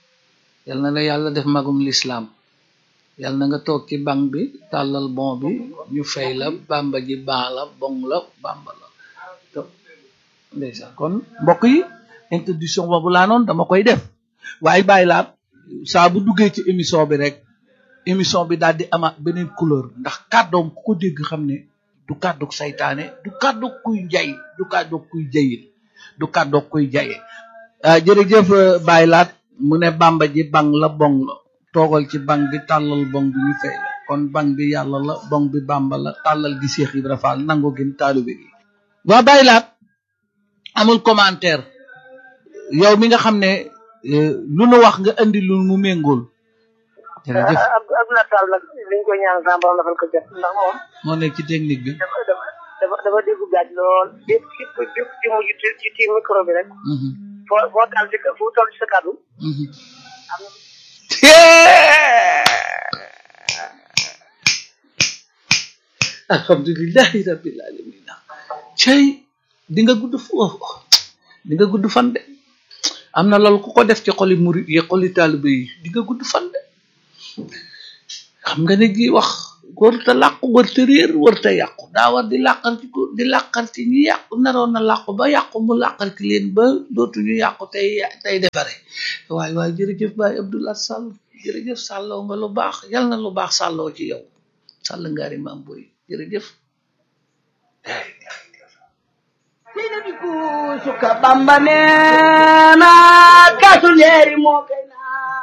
yal na la yàlla def magum lislaam yal na nga toog ci banc bi tàllal bon bi ñu fay la bamba ji ban la bong la bamba la to ndeysaan kon mbokk yi introduction boobu laa noonu dama koy def waaye bàyyi laa saa bu duggee ci émission bi rek émission bi daal di amaat beneen couleur ndax kàddoom ku ko dégg xam ne du kàdduk saytaane du kàdduk kuy jay du kàdduk kuy jayit du kàdduk kuy jaye jërëjëf bàyyi laat mu ne bamba ji bang la bong la toogal ci bang bi tàllal bong bi ñu fay la kon bang bi yàlla la bong bi bamba la tàllal gi Seex Ibra Faal nangu gin taalibe gi waa bàyyi laat amul commentaire yow mi nga xam ne lu nu wax nga indi lu mu méngool jërëjëf Abdoulaye Sall nag liñ koy ñaan sama borom dafal ko jot ndax moom moo nekk ci technique bi dafa dafa dafa dafa déggu gaaj lool bépp képp bépp ci mujj ci ci ci micro bi rek Mhm, foo foo taal ci fu toll ci sa kàddu mhm. am na alhamdulillahi rabbil alamin cey di nga gudd foofu di nga gudd fan de am na loolu ku ko def ci xoli murid yi xoli taalibe yi di nga gudd fan de xam nga ne gi wax warta làqu warta réer warta yàqu daa war di làqar ci ko di làqar ci ñi yàqu naroon na làqu ba yàqu mu làqar ci leen ba dootuñu yàqu tey tey defare waaye waaye jërëjëf Baye Abdoulaye Sall jërëjëf sàlloo nga lu baax yal na lu baax sàlloo ci yow sàll ngaari maam boy jërëjëf suka bamba neena kasu leeri moo kay naa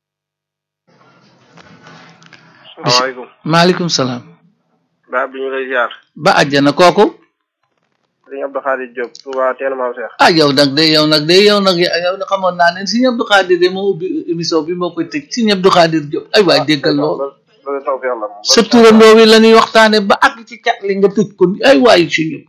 salaamaaleykum maaleykum salaam ba bi ñu lay ziar ba àjjana kooku sëñ Abdou Khadir Diop Touba teen maam Cheikh ah yow nag de yow nag de yow nag yow de xamoon naa ne Sëñ Abdou Khadir de moo ubbi émission bi moo koy tëj Sëñ Abdou Khadir Diop ay waay déggal lool loolu taw fi yàlla moom sa turandoo wi la ñuy waxtaane ba àgg ci cat li nga tëj ko ni ay waay suñu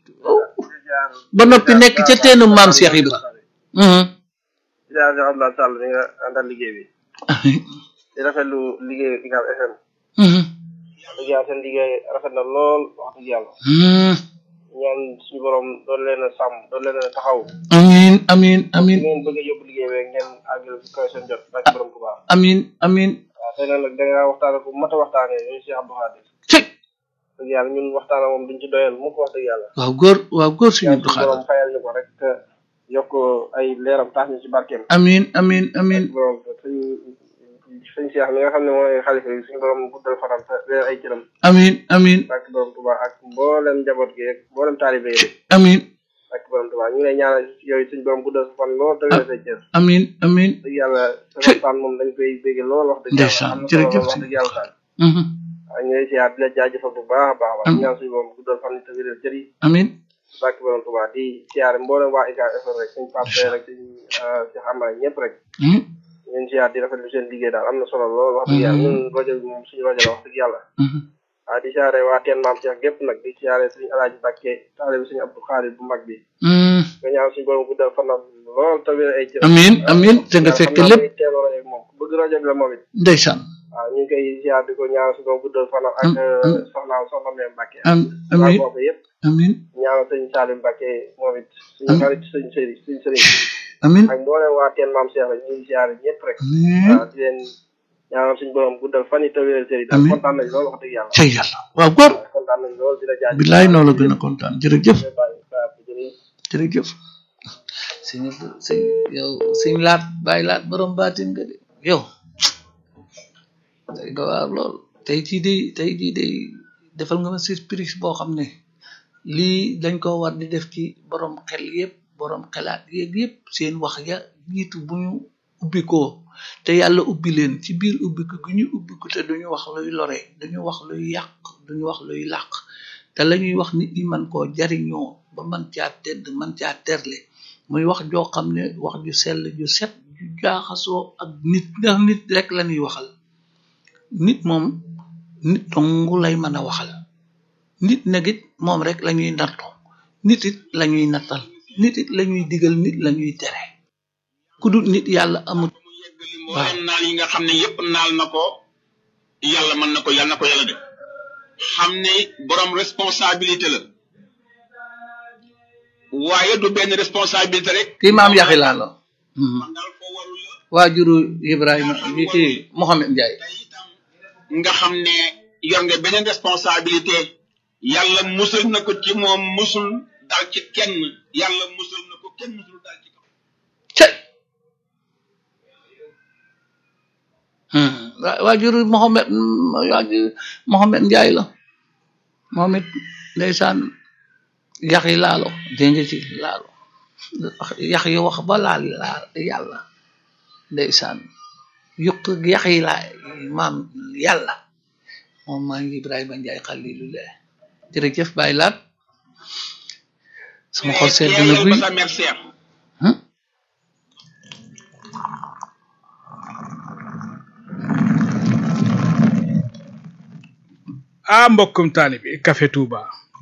ba noppi nekk ca teenu maam Cheikh Ibra mhm ziar Cheikh Abdoulaye Sall mi nga àndal liggéey bi di rafetlu liggéey ICAP FM mhm dëgg yàlla seen liggéey rafet na lool wax dëgg yàlla mhm ñaan suñu borom doon leen a sàmm doon leen a taxaw amin amin amin ngeen bëgg a yóbbu liggéey bi ngeen àggal fi kaw seen jot bàcc borom bu baax amin amin waaw tey nag da nga waxtaane ku mat a waxtaanee ñun Cheikh Abdou Khadir cëy dëgg yàlla ñun waxtaane moom duñ ci doyal mu ko wax dëgg yàlla waaw góor waaw góor Sëñ ñaan Abdou suñu borom Khadir fayal ñu ko rek te yokk ay leeram tax ñu ci barkeem amin amin amin borom suñ suñ Cheikh mi nga xam ne mooy xalifa yi suñu borom guddal fanam te leer ay cëram amin amin bàcc borom Tuubaa ak mboolem njaboot gi rek mboolem taalibe yi rek amin bàcc borom Tuubaa ñu ngi lay ñaanal yooyu suñu borom guddal sa fan lool te leer say cër amin amin dëgg yàlla sa waxtaan moom dañ koy bégge lool wax dëgg yàlla Ndeysaan, am na solo jërëjëf lool wax dëgg yàlla daal mhm waaw ñu ngi lay ziar di la jaajëfal bu baax a baax a baax Am- di ñaan suñu borom guddal fan te wéral cër yi amin bàcc borom Tuubaa di ziare mboolem waa ICAP FM rek suñ Pape rek suñ Cheikh Amara ñëpp rek mhm ñun ziar di rafetlu seen liggéey daal am na solo lool wax dëgg yàlla ñun rajo bi moom suñu rajo la wax dëgg yàlla mhm waaw di ziare waa teen maam Cheikh gépp nag di ziare suñu alaaji Mbàkke taalibe suñu Abdou Khadir bu mag bi mhm nga ñaan suñu borom guddal fanam lool te wéral ay cër amin amin te nga fekk lépp teelu rajo bi moom ku bëgg rajo bi la moom it ndeysaan waaw ñu ngi koy ziar di ko ñaan suñu borom guddal fanam ak Am- soxnaam soxna Mame Mbàkke am waa amin boobu yëpp amin ñaanal sëñ Salim Mbàkke moom it suñu Am- xarit suñu sëriñ suñu sëriñ amin ak mboolem waa teen maam Cheikh rek ñu ngi ziare ñëpp rek amin waaw di leen ñaanal suñu borom guddal fan yi te wéral cër yi daal Amiin. kontaan nañ lool wax dëgg yàlla cay yàlla waaw góor waaw kontaan nañ lool di la jaajëfal bilaay noo la gën a kontaan jërëjëf bàyyi saa bu jërëjëf jërëjëf sëñ sëñ yow sëñ laat bàyyi laat borom baatin nga de yow day dowaar lool tey jii de tey jii de defal nga ma surprise boo xam ne lii dañ ko war di def ci borom xel yëpp borom xelaat yeeg yëpp seen wax ya jiitu bu ñu ubbi ko te yàlla ubbi leen ci biir ubbi ko gi ñu ubbi ko te duñu wax luy lore duñu wax luy yàq duñu wax luy làq te la ñuy wax nit ñi man koo jariñoo ba man caa tedd man caa terle muy wax joo xam ne wax ju sell ju set ju jaaxasoo ak nit ndax nit rek la ñuy waxal nit moom nit dong lay mën a waxal nit nag it moom rek la ñuy nattu nit it la ñuy nattal nit it la ñuy digal nit la ñuy tere ku dul nit yàlla amul mboolem naal yi nga xam ne yépp naal na ko yàlla mën na ko yàlla na ko yàlla def xam ne borom responsabilité la waaye du benn responsabilité rek kii maam yaxi laa la man daal foo warul la waajuru Ibrahima yi kii Mohamed Ndiaye tey itam nga xam ne yor nga beneen responsabilité yàlla musul na ko ci moom musul dal ci kenn yàlla musul na ko kenn musul dal ci kaw cey waa waajuru Mohamed waajuru Mohamed Ndiaye la moom it ndeysaan yax yi laalo dégg nga ci laalo yax yi wax ba laal laal yàlla ndeysaan yukk yax yi laa maam yàlla moom maa ngi Ibrahima Ndiaye xalilullah jërëjëf bàyyi laat sama xol sedd na teeyal guy ba sa mer seer Hmm? ah mbokkum taalibi Café Touba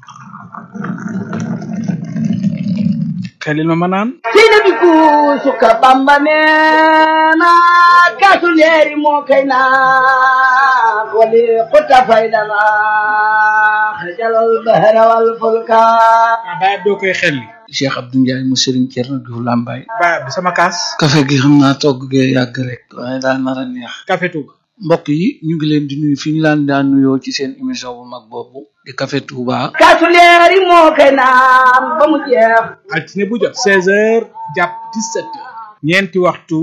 xelil ma ma naan sina bi suka bamba neena kasu leeri moo kay naa wali xuta faydana xajalal bahra wal fulka ah baay doo koy xelli Cheikh Abdou Ndiaye mu Serigne Thierno Diouf Lambaye baay bi sama kaas café gi xam naa togg gee yàgg rek waaye daa nar a neex Café Touba mbokk yi ñu ngi leen di nuyu fi ñu laan daan nuyoo ci seen émission bu mag boobu di Café Touba kaasu leeri moo koy naan ba mu jeex altine bu jot 16h jàpp 17h ñeenti waxtu